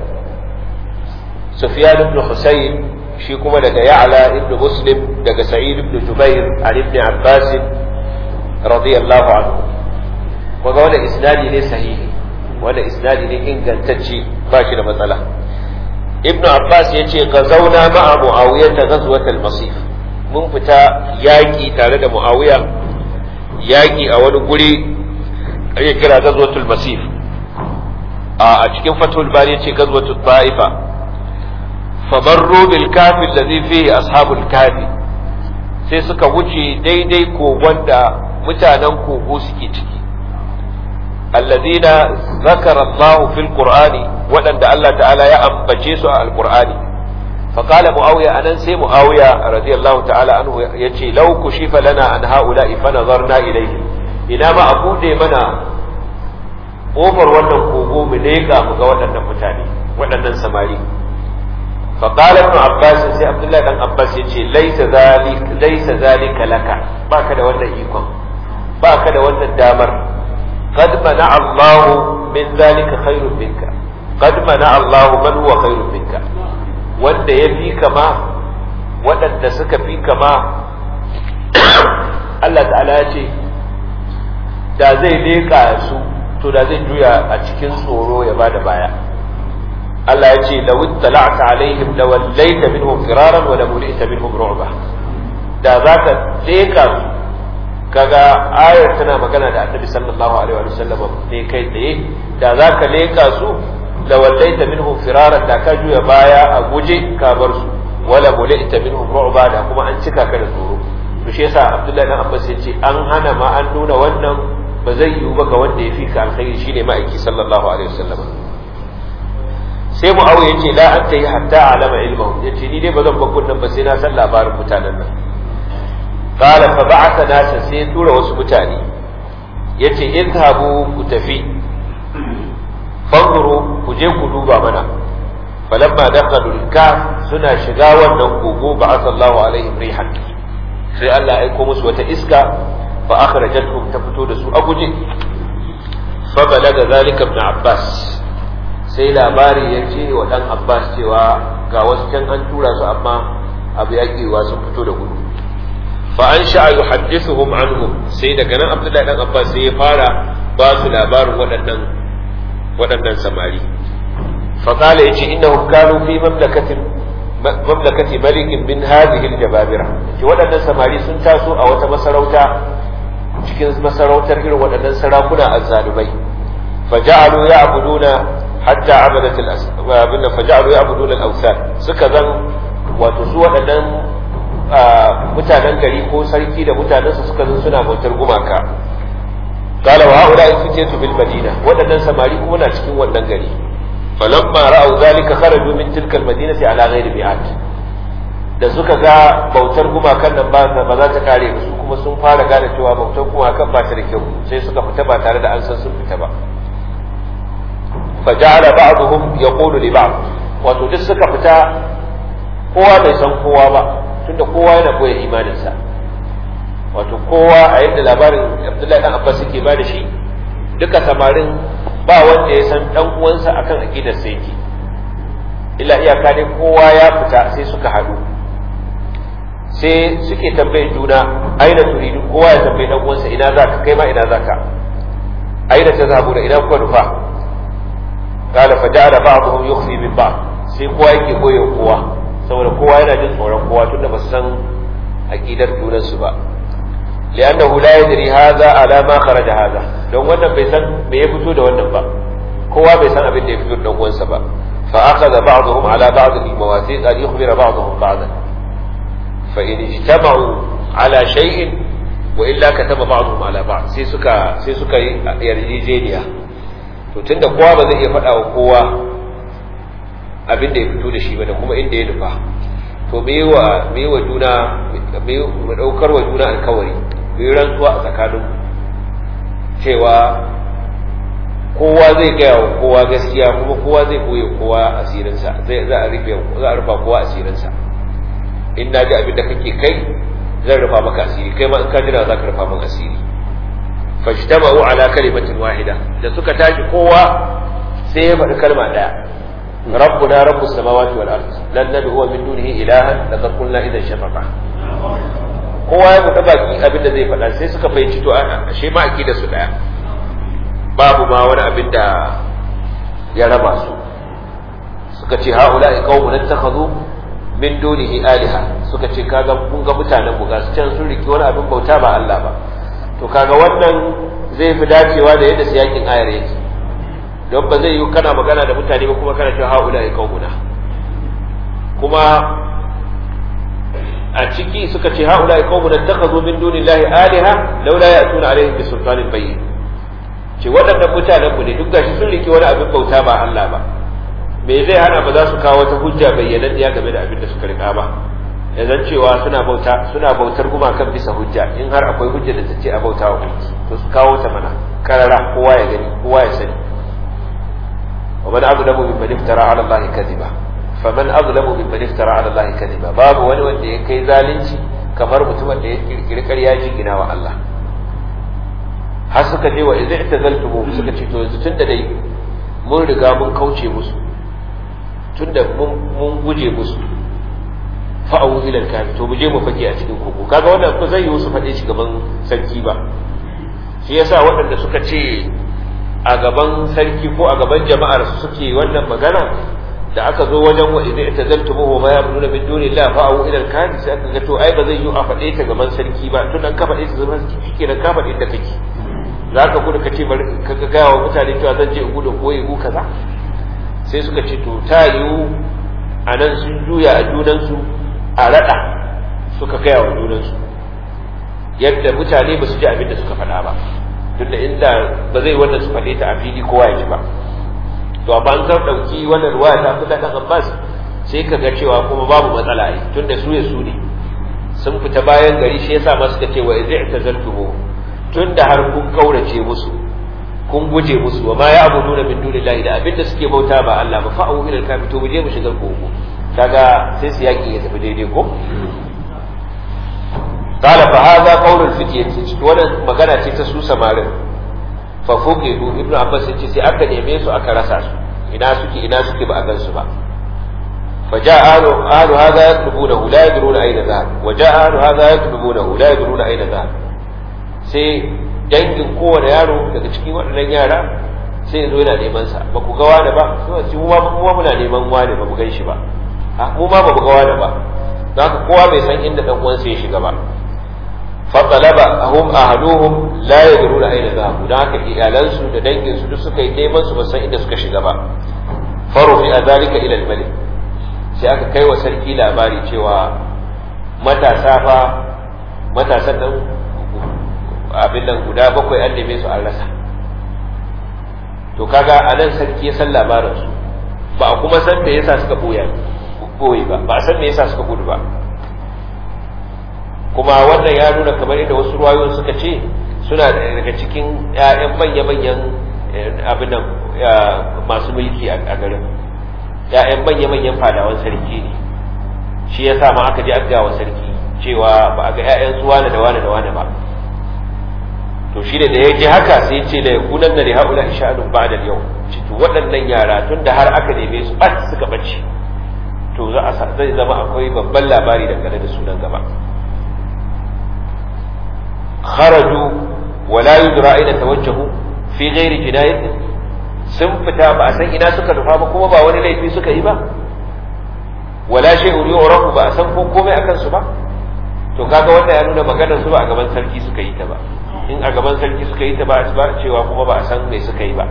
sufyan ibn husayn shi kuma daga ya'la ibn muslim daga sa'id ibn jubair an ibn abbas radiyallahu anhu kaga wannan isnadi ne sahihi wannan isnadi ne ingantacce ba shi da matsala ibnu abbas ya ce gazauna ma'a muawiya ta ghazwat al-masif mun fita yaki tare da muawiya yaki a wani guri ake kira ghazwatul masif a cikin fatul bari ya ce ghazwatul ta'ifa famarru bil kafi alladhi fihi ashabul kafi sai suka wuce daidai kogon da mutanen kogo suke ciki الذين ذكر الله في القرآن ودن الله تعالى يا أنبجيس القرآن فقال معاوية أنا سي معاوية رضي الله تعالى عنه يتي لو كشف لنا عن هؤلاء فنظرنا إليهم إنا ما أقول منا ƙofar wannan kogo mu leƙa mu ga waɗannan mutane waɗannan samari فقال ابن عباس سي عبد الله بن عباس يجي ليس ذلك ليس ذلك لك باك da wannan ikon baka da wannan damar قد منع الله من ذلك خير منك قد منع الله من هو خير منك wanda ya fi kama waɗanda suka fi kama Allah ta'ala ya ce da zai leƙa su to da zai juya a cikin tsoro ya bada baya Allah ya ce da wuttala'ta alaihim da wallaita minhum firaran wa la mulita minhum ru'ba da zaka leƙa su kaga ayar tana magana da Annabi sallallahu alaihi wa sallam ne kai tsaye da zaka leƙa su da wallaita minhum firaran da ka juya baya a guje ka bar su wala mulita minhum ru'ba da kuma an cika ka da tsoro to shi yasa Abdullahi dan Abbas ya ce an hana ma an nuna wannan ba zai yiwu ba ga wanda ya fi ka alkhairi shine ma'aiki sallallahu alaihi wasallam sai muawiya yace la anta yi hatta alama ilmahu yace ni dai ba zan bakun nan ba sai na san labarin mutanen nan qala fa ba'atha nasa sai tura wasu mutane yace idhabu ku tafi fanzuru ku je ku duba mana falamma dakhalu al suna shiga wannan kogo ba'atha Allahu alaihim rihan sai Allah ya aiko musu wata iska fa akhrajatuhum ta fito da su a guje fa balaga zalika ibn Abbas sai labari ya ce wa dan Abbas cewa ga wasu can an tura su amma abu ya kiwa sun fito da gudu fa an sha yuhaddithuhum anhum sai daga nan Abdullahi dan Abbas sai ya fara ba su labarin waɗannan waɗannan samari fa qala yace innahum kanu fi mamlakatin mamlakati malikin min hadhihi aljababira ce waɗannan samari sun taso a wata masarauta cikin masarautar irin waɗannan sarakuna azzalumai faja'alu ya'buduna hatta abadat al-asbabina faja'alu ya'buduna al-awthan suka zan wato su waɗannan mutanen gari ko sarki da mutanensa suka zan suna bautar gumaka qala wa haula fitiyatu bil madina waɗannan samari kuma na cikin wannan gari falamma ra'aw zalika kharaju min tilka al-madinati ala ghairi bi'at da suka ga bautar gumakan nan ba za ta kare su kuma sun fara gane cewa bautar gumakan ba ta da kyau sai suka fita ba tare da an san sun fita ba faja'ala ba'dhum yaqulu li ba'd wato duk suka fita kowa bai san kowa ba tunda kowa yana koya imaninsa wato kowa a yadda labarin Abdullahi dan Abbas yake ba da shi duka samarin ba wanda ya san dan uwansa akan aqidar sa yake illa iyaka dai kowa ya fita sai suka haɗu sai suke tambayin juna aina turidu kowa ya tambayi dan uwansa ina za ka kai ma ina za ka aina ta zabu da ina kuka nufa qala fa ja'ala ba'dhum yukhfi min ba'd sai kowa yake koye kowa saboda kowa yana jin tsoron kowa tunda ba su san aqidar junansu ba li'annahu la yadri hadha ala ma kharaja hadha don wannan bai san me ya fito da wannan ba kowa bai san abin da ya fito da dan uwansa ba fa akhadha ba'dhum ala ba'd al-mawathiq an yukhbira ba'dhum ba'dan fa in ijtama'u ala shay'in wa illa kataba ba'dhum ala ba'd sai suka sai suka yi yarjejeniya to tunda kowa ba zai iya faɗa wa kowa abin da ya fito da shi ba da kuma inda ya nufa to me wa me wa juna me mu daukar wa juna alkawari mu rantsuwa a tsakanin cewa kowa zai gaya wa kowa gaskiya kuma kowa zai koye kowa asirinsa zai za a rufe za a rufa kowa asirinsa in na ji abin da kake kai zan rufa maka asiri kai ma in ka jira za ka rufa maka asiri fajtama'u ala kalimatin wahida da suka tashi kowa sai ya faɗi kalma ɗaya ربنا رب السماوات والارض لن ندعو من دونه الها لقد قلنا اذا شفقا kowa ya buɗe baki abin da zai faɗa sai suka fahimci to ashe ma da su ɗaya babu ma wani abin da ya raba su suka ce haula qaumun ittakhadhu min dunihi aliha suka ce kaga kun ga mutanen mu ga su can sun riki wani abin bauta ba Allah ba to kaga wannan zai fi dacewa da yadda siyakin ayar yake don ba zai yi kana magana da mutane ba kuma kana cewa haula ya kaumuna kuma a ciki suka ce haula ya kaumuna takhazu min dunillahi aliha laula ya'tuna alaihim bi sultanin bayyin ce waɗannan mutanen mu ne duk gashi sun rike wani abin bauta ba Allah ba me zai hana ba za su kawo wata hujja bayyananniya game da abin da suka rika ba ya zan cewa suna bauta suna bautar gumakan bisa hujja in har akwai hujja da ta ce a bauta wa to su kawo ta mana karara kowa ya gani kowa ya sani ومن أظلم ممن افترى على الله كذبا faman azlamu mimman iftara ala Allah kadhiba babu wani wanda ya kai zalunci kamar mutumin da ya kirkiri ƙarya jingina wa Allah har suka je wa idza i'tazaltumu suka ce to yanzu tunda dai mun riga mun kauce musu tunda mun guje musu fa'awu ila al to mu je mu fake a cikin koko kaga wannan ko zai yi su faɗe shi gaban sarki ba shi yasa waɗanda suka ce a gaban sarki ko a gaban jama'ar su suke wannan magana da aka zo wajen wa idan tazaltumu ma ya'buduna min dunillahi fa'u ila al-kahfi sai aka ga to ai ba zai yi a faɗe ta gaban sarki ba tun an ka faɗe ta gaban sarki shike da ka faɗe da kake zaka gudu ka ce bari ka ga gawa mutane cewa zan je in gudu ko yi kaza sai suka ce to ta yiwu a nan sun juya a junansu a raɗa suka gaya wa junansu yadda mutane ba su ji abin da suka faɗa ba tunda inda ba zai wannan su faɗe ta a fili kowa ya ji ba to amma an kan ɗauki wannan ruwaya ta fi ɗan Abbas sai ka ga cewa kuma babu matsala ai tunda su ya su ne sun fita bayan gari shi yasa ma suka ce wa idza i'tazaltumu tunda har kun kaurace musu kun guje musu wa ma ya'buduna min dunillahi da abinda suke bauta ba Allah ba fa'u ila al to mu je mu shiga kogo kaga sai su yaki ya tafi daidai ko قال فهذا قول الفتية wannan magana ce ta su samarin fa fuqidu ibnu abbas yace sai aka neme su aka rasa su ina suke ina suke ba a gan su ba fa jaa ahlu ahlu hadha yatlubunahu la yadruna ayna dhahab wa jaa ahlu hadha yatlubunahu la yadruna ayna dhahab sai dangin kowane yaro daga cikin waɗannan yara sai ya zo yana neman sa ba ku ga wani ba sai mu ma mu muna neman wani ba mu gan shi ba mu ma ba mu ga wani ba don haka kowa bai san inda dan uwansa ya shiga ba fatalaba hum ahluhum la yadruna ayna dhahabu dan haka iyalansu da dangin su duk suka yi neman su ba san inda suka shiga ba faru fi zalika ila al-malik sai aka kai wa sarki labari cewa matasa fa matasan nan abin nan guda bakwai an neme su an rasa to kaga anan sarki ya san labarin su ba a kuma san me yasa suka boye boye ba ba a san me yasa suka gudu ba kuma wannan ya nuna kamar inda wasu ruwayoyin suka ce suna daga cikin ‘ya'yan manya-manyan abin nan masu mulki a garin ‘ya'yan manya-manyan fadawan sarki ne shi ya sa ma aka je aka wa sarki cewa ba a ga ‘ya'yan su wane da wane da wane ba to shi da ya ji haka sai ce da ya kunan da haula sha'anun ba da yau to waɗannan yara tun da har aka neme su ɓat suka ɓace to za a zai zama akwai babban labari dangane da sunan gaba خرجوا ولا يدرى أين توجهوا في غير جناية sun fita ba a san ina suka nufa ba kuma ba wani laifi suka yi ba wala shay'un yu'rafu ba a san ko komai akan su ba to kaga wannan ya nuna maganar su ba a gaban sarki suka yi ta ba in a gaban sarki suka yi ta ba a cewa kuma ba a san me suka yi ba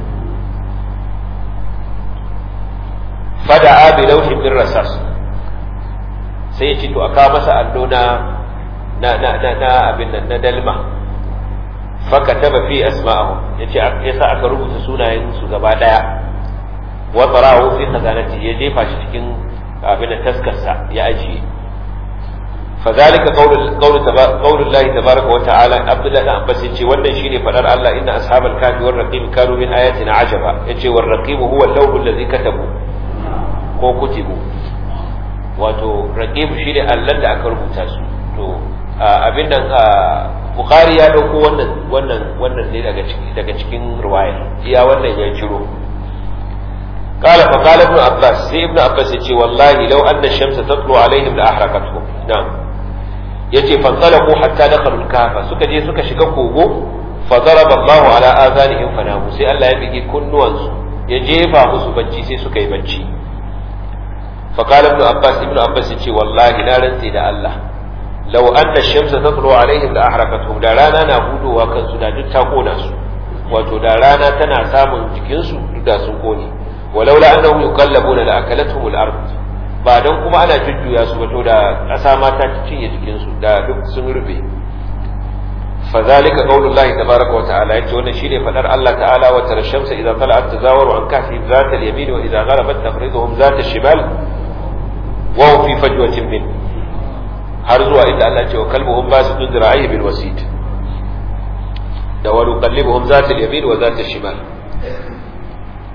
fada'a bi lawhin min rasas sai ya ce to aka masa allo na na na na na abin nan na dalma faka taba fi asma'ahum yace yasa aka rubuta sunayen su gaba daya wa tarahu fi khazanati ya jefa shi cikin abin da taskarsa ya ajiye فذلك قول قول قول الله تبارك وتعالى عبد الله بن عباس yace wannan shine fadar Allah inna ashabal kafi war raqim kanu min ayatina ajaba yace war raqim huwa al-lawh alladhi katabu ko kutibu wato raqib shine Allah da aka rubuta su to abin nan Bukhari ya dauko wannan wannan wannan ne daga cikin daga cikin riwaya iya wannan ya ciro قال فقال ابن عباس سي ابن عباس يقول والله لو أن الشمس تطلع عليهم لأحرقتهم نعم yace fantalaqu hatta dakhalu al-kahfa suka je suka shiga kogo fa daraba Allahu ala azanihim fanamu sai Allah ya bigi kunnuwansu ya jefa musu bacci sai suka yi bacci fa qala ibn Abbas ibn Abbas yace wallahi na rantsi da Allah law anna ash-shamsa tatlu alaihim la ahraqatuhum da rana na hudowa kansu da duk ta kona su wato da rana tana samun jikin su duk da sun kone walaula annahum yuqallabuna la akalatuhum al-ard ba don kuma ana jujjuya su ba to da ƙasa ma ta cinye jikinsu da duk sun rufe fazalika qaulullahi tabaraka wa ta'ala yace wannan shine fadar Allah ta'ala wa tara shamsa idza tala'at tazawaru an kahfi zata al-yamin wa idza gharabat tafriduhum zata al-shimal wa hum fi fajwatin min har zuwa inda Allah ce wa kalbuhum basitun zira'ihi bil wasid da wa nuqallibuhum zata al-yamin wa zata al-shimal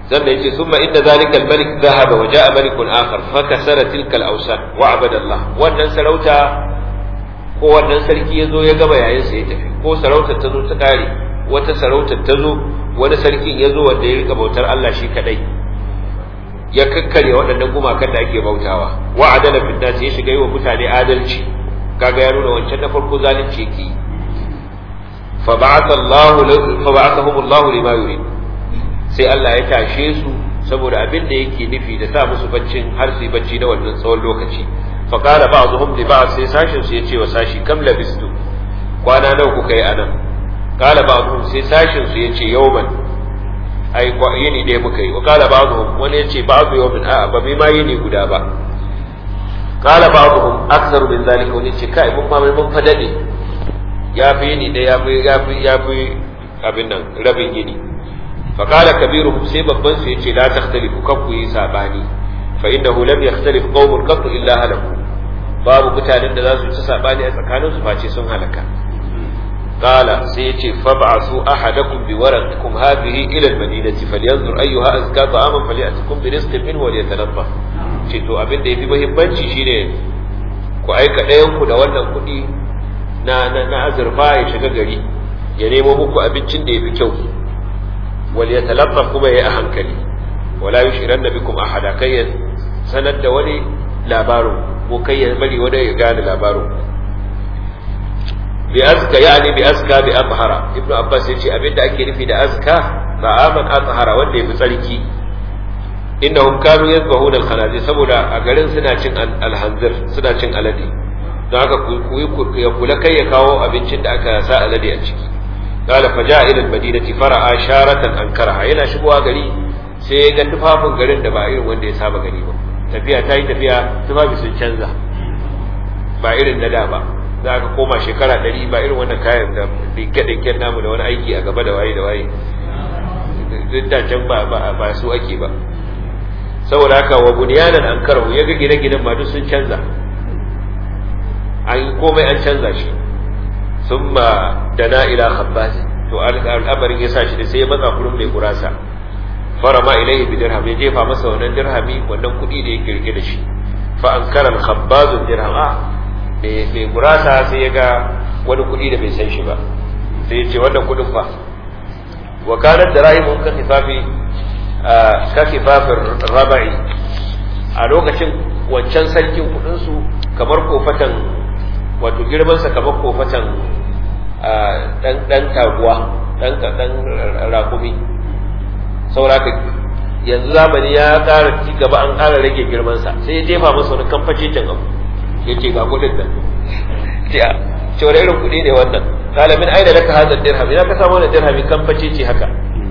sannan yace summa inda zalika al-malik dhahaba wa ja'a malikun akhar fa kasara tilka al-awsan wa abada Allah wannan sarauta ko wannan sarki ya zo ya gaba yayin sa ya tafi ko sarautar ta zo ta kare wata sarautar ta zo wani sarkin ya zo wanda ya rika bautar Allah shi kadai ya kakkare waɗannan gumakan da ake bautawa wa adala fil nas ya shiga yi wa mutane adalci kaga ya nuna wancan na farko zalunci yake fa ba'atha Allah fa ba'athahum Allah lima yurid sai Allah ya tashe su saboda abin da yake nufi da sa musu baccin har su yi bacci na wannan tsawon lokaci fa qala ba'dhum li ba'd sai sashin su yace wa sashi kam labistu kwana nawa kuka yi anan qala ba'dhum sai sashin su yace yawman ai yini ɗaya muka yi wa qala ba'dhum wani yace ba'dhu yawmin a'a ba mai ma yini guda ba qala ba'dhum aktharu min zalika wani yace kai mun ma mun fa dade ya fi yini da ya fi ya fi ya fi abin nan rabin yini فقال كبيرهم سي babban su yace la takhtalifu kan ku yi sabani fa innahu lam yakhtalif qaumun qat illa halaku babu mutanen da za su ci sabani a tsakanin su face sun halaka qala sai yace fab'asu ahadakum bi warqikum hadhihi ila al-madinati falyanzur ayyuha azka ta'aman falyatikum bi rizqin minhu wa liyatanaffa ce to abin da yafi muhimmanci shine ku aika ɗayan ku da wannan kuɗi na na azurfa ya shiga gari ya nemo muku abincin da yafi kyau وليتلطف كما هي أهنكلي ولا يشعرن بكم أحدا كي سند ولي لابارو وكي بلي ولا يقال لابارو بأزكى يعني بأزكى بأطهر ابن عباس يقول أبدا أكيد في أزكى طعاما أطهر ولي بصلكي إنهم كانوا يذبحون الخنازير سبولا أقلن سنة الهنزر سنة الذي don haka ya kula kai ya kawo abincin da aka sa alade a ciki قال فجاء الى المدينه فرأى شارة انكرها yana shigowa gari sai ya ga tufafin garin da ba irin wanda ya saba gari ba tafiya ta yi tafiya tufafi sun canza ba irin na da ba za ka koma shekara ɗari ba irin wannan kayan da dinke-dinken namu da wani aiki a gaba da waye da waye duk da can ba su ake ba saboda haka wa bunyanan an karahu ya ga gine-ginen ma duk sun canza an komai an canza shi ثم دنا الى خباز to al'amarin ya sa shi sai ya matsa kurin mai gurasa farama ilaihi bi dirham ya jefa masa wannan dirhami wannan kuɗi da yake rike da shi fa ankara al-khabbaz dirham a mai gurasa sai ya ga wani kuɗi da bai san shi ba sai ya ce wannan kuɗin fa wa kanat darahimun ka kifafi ka kifafin rabai a lokacin wancan sarkin kuɗin su kamar kofatan wato girmansa kamar kofatan dan taguwa dan dan rakumi sauraka yanzu zamani ya ƙara ci gaba an ƙara rage girmansa sai ya jefa masa wani kamfacecen abu ya ce ga kuɗin nan ce wani irin kuɗi ne wannan kala min aina laka hadha dirham ina ka samu wannan dirhami kamfacece haka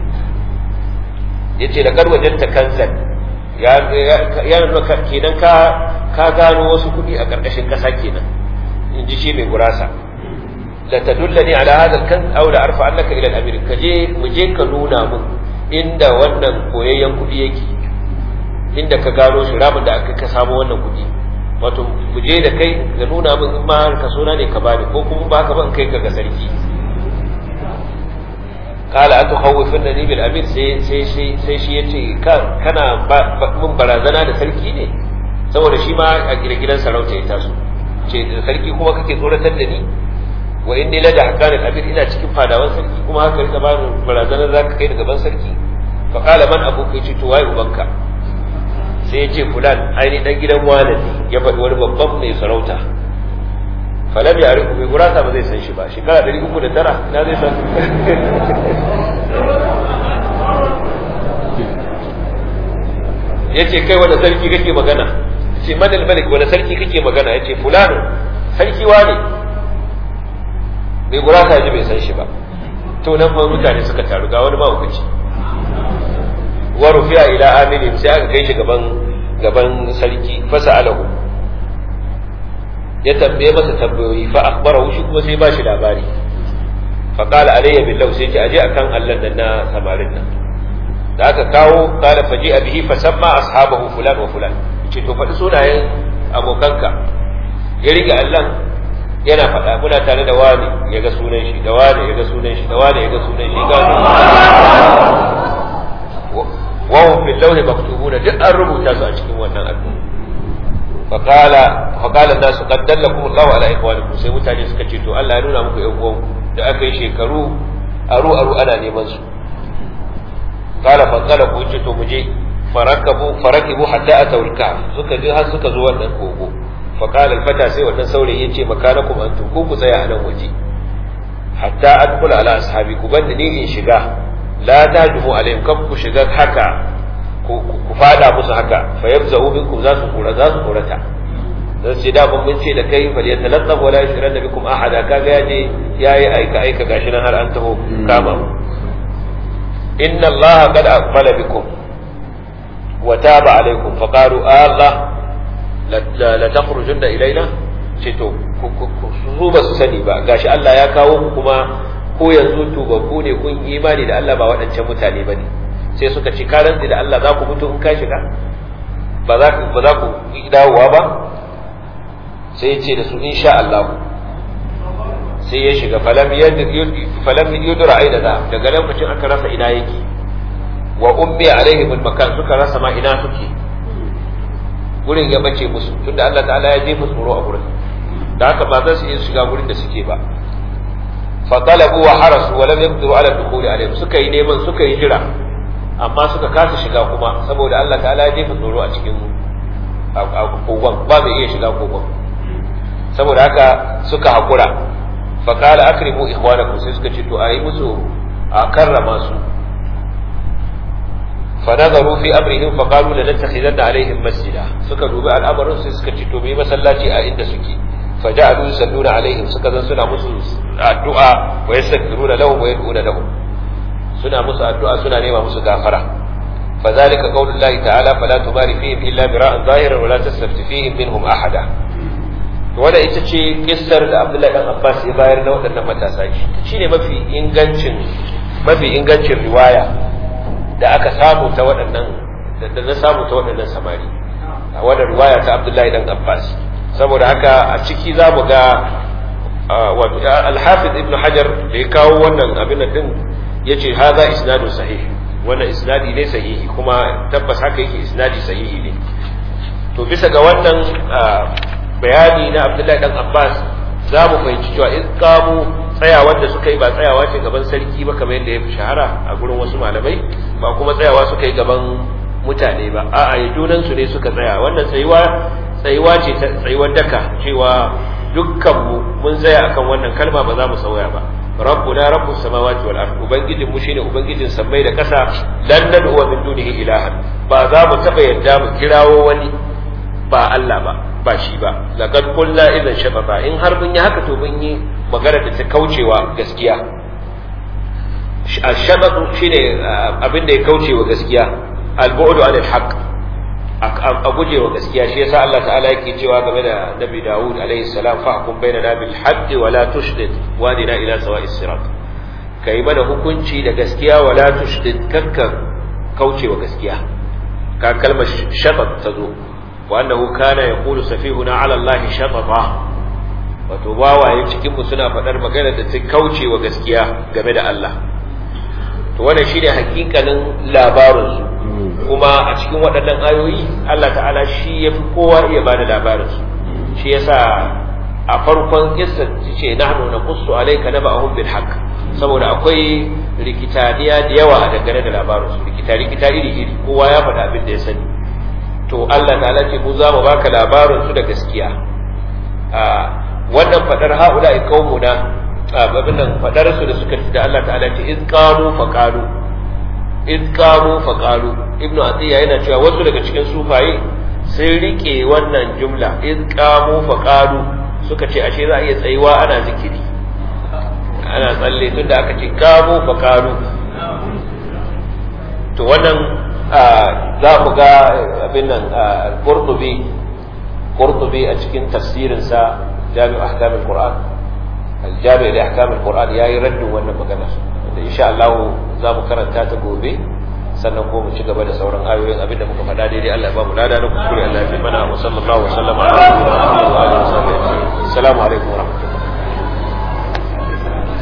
yace da kar wajen ta kansan ya ya nuna kenan ka ka gano wasu kuɗi a ƙarƙashin ƙasa kenan in ji shi mai gurasa la tadullani ala hadha al-kan aw la arfa annaka ila al-amir ka je mu je ka nuna mun inda wannan koyayyen kudi yake inda ka gano shi ramin da aka ka samu wannan kudi wato mu je da kai ga nuna mun in ma ka sona ne ka bani ko kuma ba ka ban kai ka ga sarki kala atu khawfannani bil amir sai sai sai sai shi yace kana mun barazana da sarki ne saboda shi ma a gidan sarauta ya taso ce da sarki kuma kake tsoratar da ni wa in ni lada hakanin abin ina cikin fadawan sarki kuma haka rika ba ni barazanar zaka kai da gaban sarki fa qala man abuka yace to waye ubanka sai ya ce fulan aini dan gidan wani ne ya faɗi wani babban mai sarauta falam ya riku mai gurasa ba zai san shi ba shekara ɗari uku da tara na zai san ya ce kai wanda sarki kake magana ce manal malik wanda sarki kake magana ya ce fulano sarki wane mai gurasa ji bai san shi ba to nan fa mutane suka taru ga wani mahaukaci wa rufiya ila aminin sai aka kai shi gaban gaban sarki fasa alahu ya tambaye masa tambayoyi fa akhbarahu shi kuma sai ba shi labari fa qala alayya billah sai ce aje akan Allah nan na samarin nan da aka kawo qala faji bihi fa samma ashabahu fulan wa fulan ce to faɗi sunayen abokanka ya rike Allah yana faɗa muna tare da wani ya ga sunan shi da wani ya ga sunan shi da wani ya ga sunan shi ga wa hum fil lawhi maktubuna duk an rubuta su a cikin wannan al'umma فقال فقال الناس قد دلكم الله على اخوانكم sai mutane suka ce to Allah ya nuna muku yan uwan da aka yi shekaru aru aru ana neman su qala fa qala ku ce to muje farakabu farakibu hatta atawul kahf suka je har suka zo wannan kogo fa qala al fata sai wannan saurayi yace makanakum antum ku ku tsaya a nan waje hatta adkhul ala ashabi ku banda ni in shiga la tajmu alaihim kam ku shiga haka ku fada musu haka fa yabza'u minkum za su kura za su kurata dan sai da mun ce da kai fa yatalaqqab wala yushran bikum ahada kaga yaje yayi aika aika gashi nan har an taho kama inna allaha qad aqbala bikum wa taba alaykum fa qalu allah la takhrujunna ilayna ce to su ba su sani ba gashi Allah ya kawo ku kuma ko yanzu tubabbu ne kun imani da Allah ba waɗancan mutane bane sai suka ci karan da Allah za ku mutu in ka shiga ba za ku ba za ku dawowa ba sai ya ce da su insha Allah sai ya shiga falam falam yudra aida da daga lokacin aka rasa ina yake wa ummi alaihim makan suka rasa ma ina suke gurin ya bace musu tunda Allah ta'ala ya jefa tsoro a gurin da haka ba za su iya shiga gurin da suke ba fa talabu wa harasu wa lam yaqdiru ala dukhuli alaihim suka yi neman suka yi jira amma suka kasa shiga kuma saboda Allah ta'ala ya jefa tsoro a cikin kogon ba mai iya shiga kogon saboda haka suka hakura fa qala akrimu ikhwanakum sai suka ce to ayi musu a karrama su fa nazaru fi amrihim fa qalu la nattakhidanna alaihim masjida suka dubi al'amarin sai suka ce to me masallaci a inda suke fa ja'alu yusalluna alaihim suka zan suna musu addu'a wa yastaghfiruna lahum wa yad'una lahum suna musu addu'a suna nema musu gafara فذلك قول الله تعالى فلا تماري فيهم إلا براء ظاهرا ولا تستفت فيهم منهم أحدا wanda ita ce kissar da Abdullahi dan Abbas ya bayar na waɗannan matasa shi ne mafi ingancin mafi ingancin riwaya da aka samu ta waɗannan da na samu ta waɗannan samari a wannan riwaya ta Abdullahi dan Abbas saboda haka a ciki za mu ga wato Al-Hafiz Ibn Hajar da ya kawo wannan abin din yace haza isnadun sahih wannan isnadi ne sahihi kuma tabbas haka yake isnadi sahihi ne to bisa ga wannan bayani na Abdullahi dan Abbas za mu fahimci cewa in kamu tsayawar da suka yi ba tsayawa ce gaban sarki ba kamar yadda ya fi shahara a gurin wasu malamai ba kuma tsayawa suka yi gaban mutane ba a'a ya junan su ne suka tsaya wannan tsayuwa tsayuwa ce ta tsayuwar daka cewa dukkan mu mun tsaya akan wannan kalma ba za mu sauya ba rabbuna rabbus samawati wal ard ubangijin mu shine ubangijin sammai da kasa lan nad'u min dunihi ilahan ba za mu taba yadda mu kirawo wani ba Allah ba ba shi ba laqad qulna idan shababa in har mun yi haka to mun yi magana da ta kaucewa gaskiya ashabatu shine abin da ya kaucewa gaskiya al-bu'du anil haqq a gujewa gaskiya shi yasa Allah ta'ala yake cewa game da Nabi Dawud alaihi salam fahkum bainana bil haqqi wa la tushdid wadina ila sawa'is sirat kai mana hukunci da gaskiya wa la tushdid kakka kaucewa gaskiya ka kalmar shatat ta zo wa annahu kana yaqulu safihuna ala Allah shatata wato wawaye cikin mu suna faɗar magana da ta kaucewa gaskiya game da Allah to wannan shine hakikanin labarin su kuma a cikin waɗannan ayoyi Allah ta'ala shi ya fi kowa iya bada labarin su shi yasa a farkon kissa ce nahnu naqussu alayka naba'ahum bil haqq saboda akwai rikitaniya da yawa a dangane da labarin su rikita rikita iri iri kowa ya faɗa abin da ya sani to Allah ta'ala ce mu za mu baka labarin su da gaskiya a wannan fadar haula qaumuna abin nan fadar su da suka ci da Allah ta'ala ce iz qalu faqalu iz qalu faqalu ibnu atiya yana cewa wasu daga cikin sufaye sai rike wannan jumla iz qamu faqalu suka ce ashe za a iya tsayuwa ana zikiri ana tsalle tunda aka ce qamu faqalu to wannan za mu ga abin nan qurtubi qurtubi a cikin tafsirin sa jami'u ahkam al-qur'an al-jami' li ahkam al-qur'an yayi raddin wannan magana da insha Allah za mu karanta ta gobe sannan ko mu ci gaba da sauran ayoyin abinda muka faɗa daidai Allah ya ba mu lada na kuskure Allah ya fi mana wa sallallahu wa sallama ala nabiyyina Muhammad wa alihi wa sahbihi assalamu alaikum wa rahmatullahi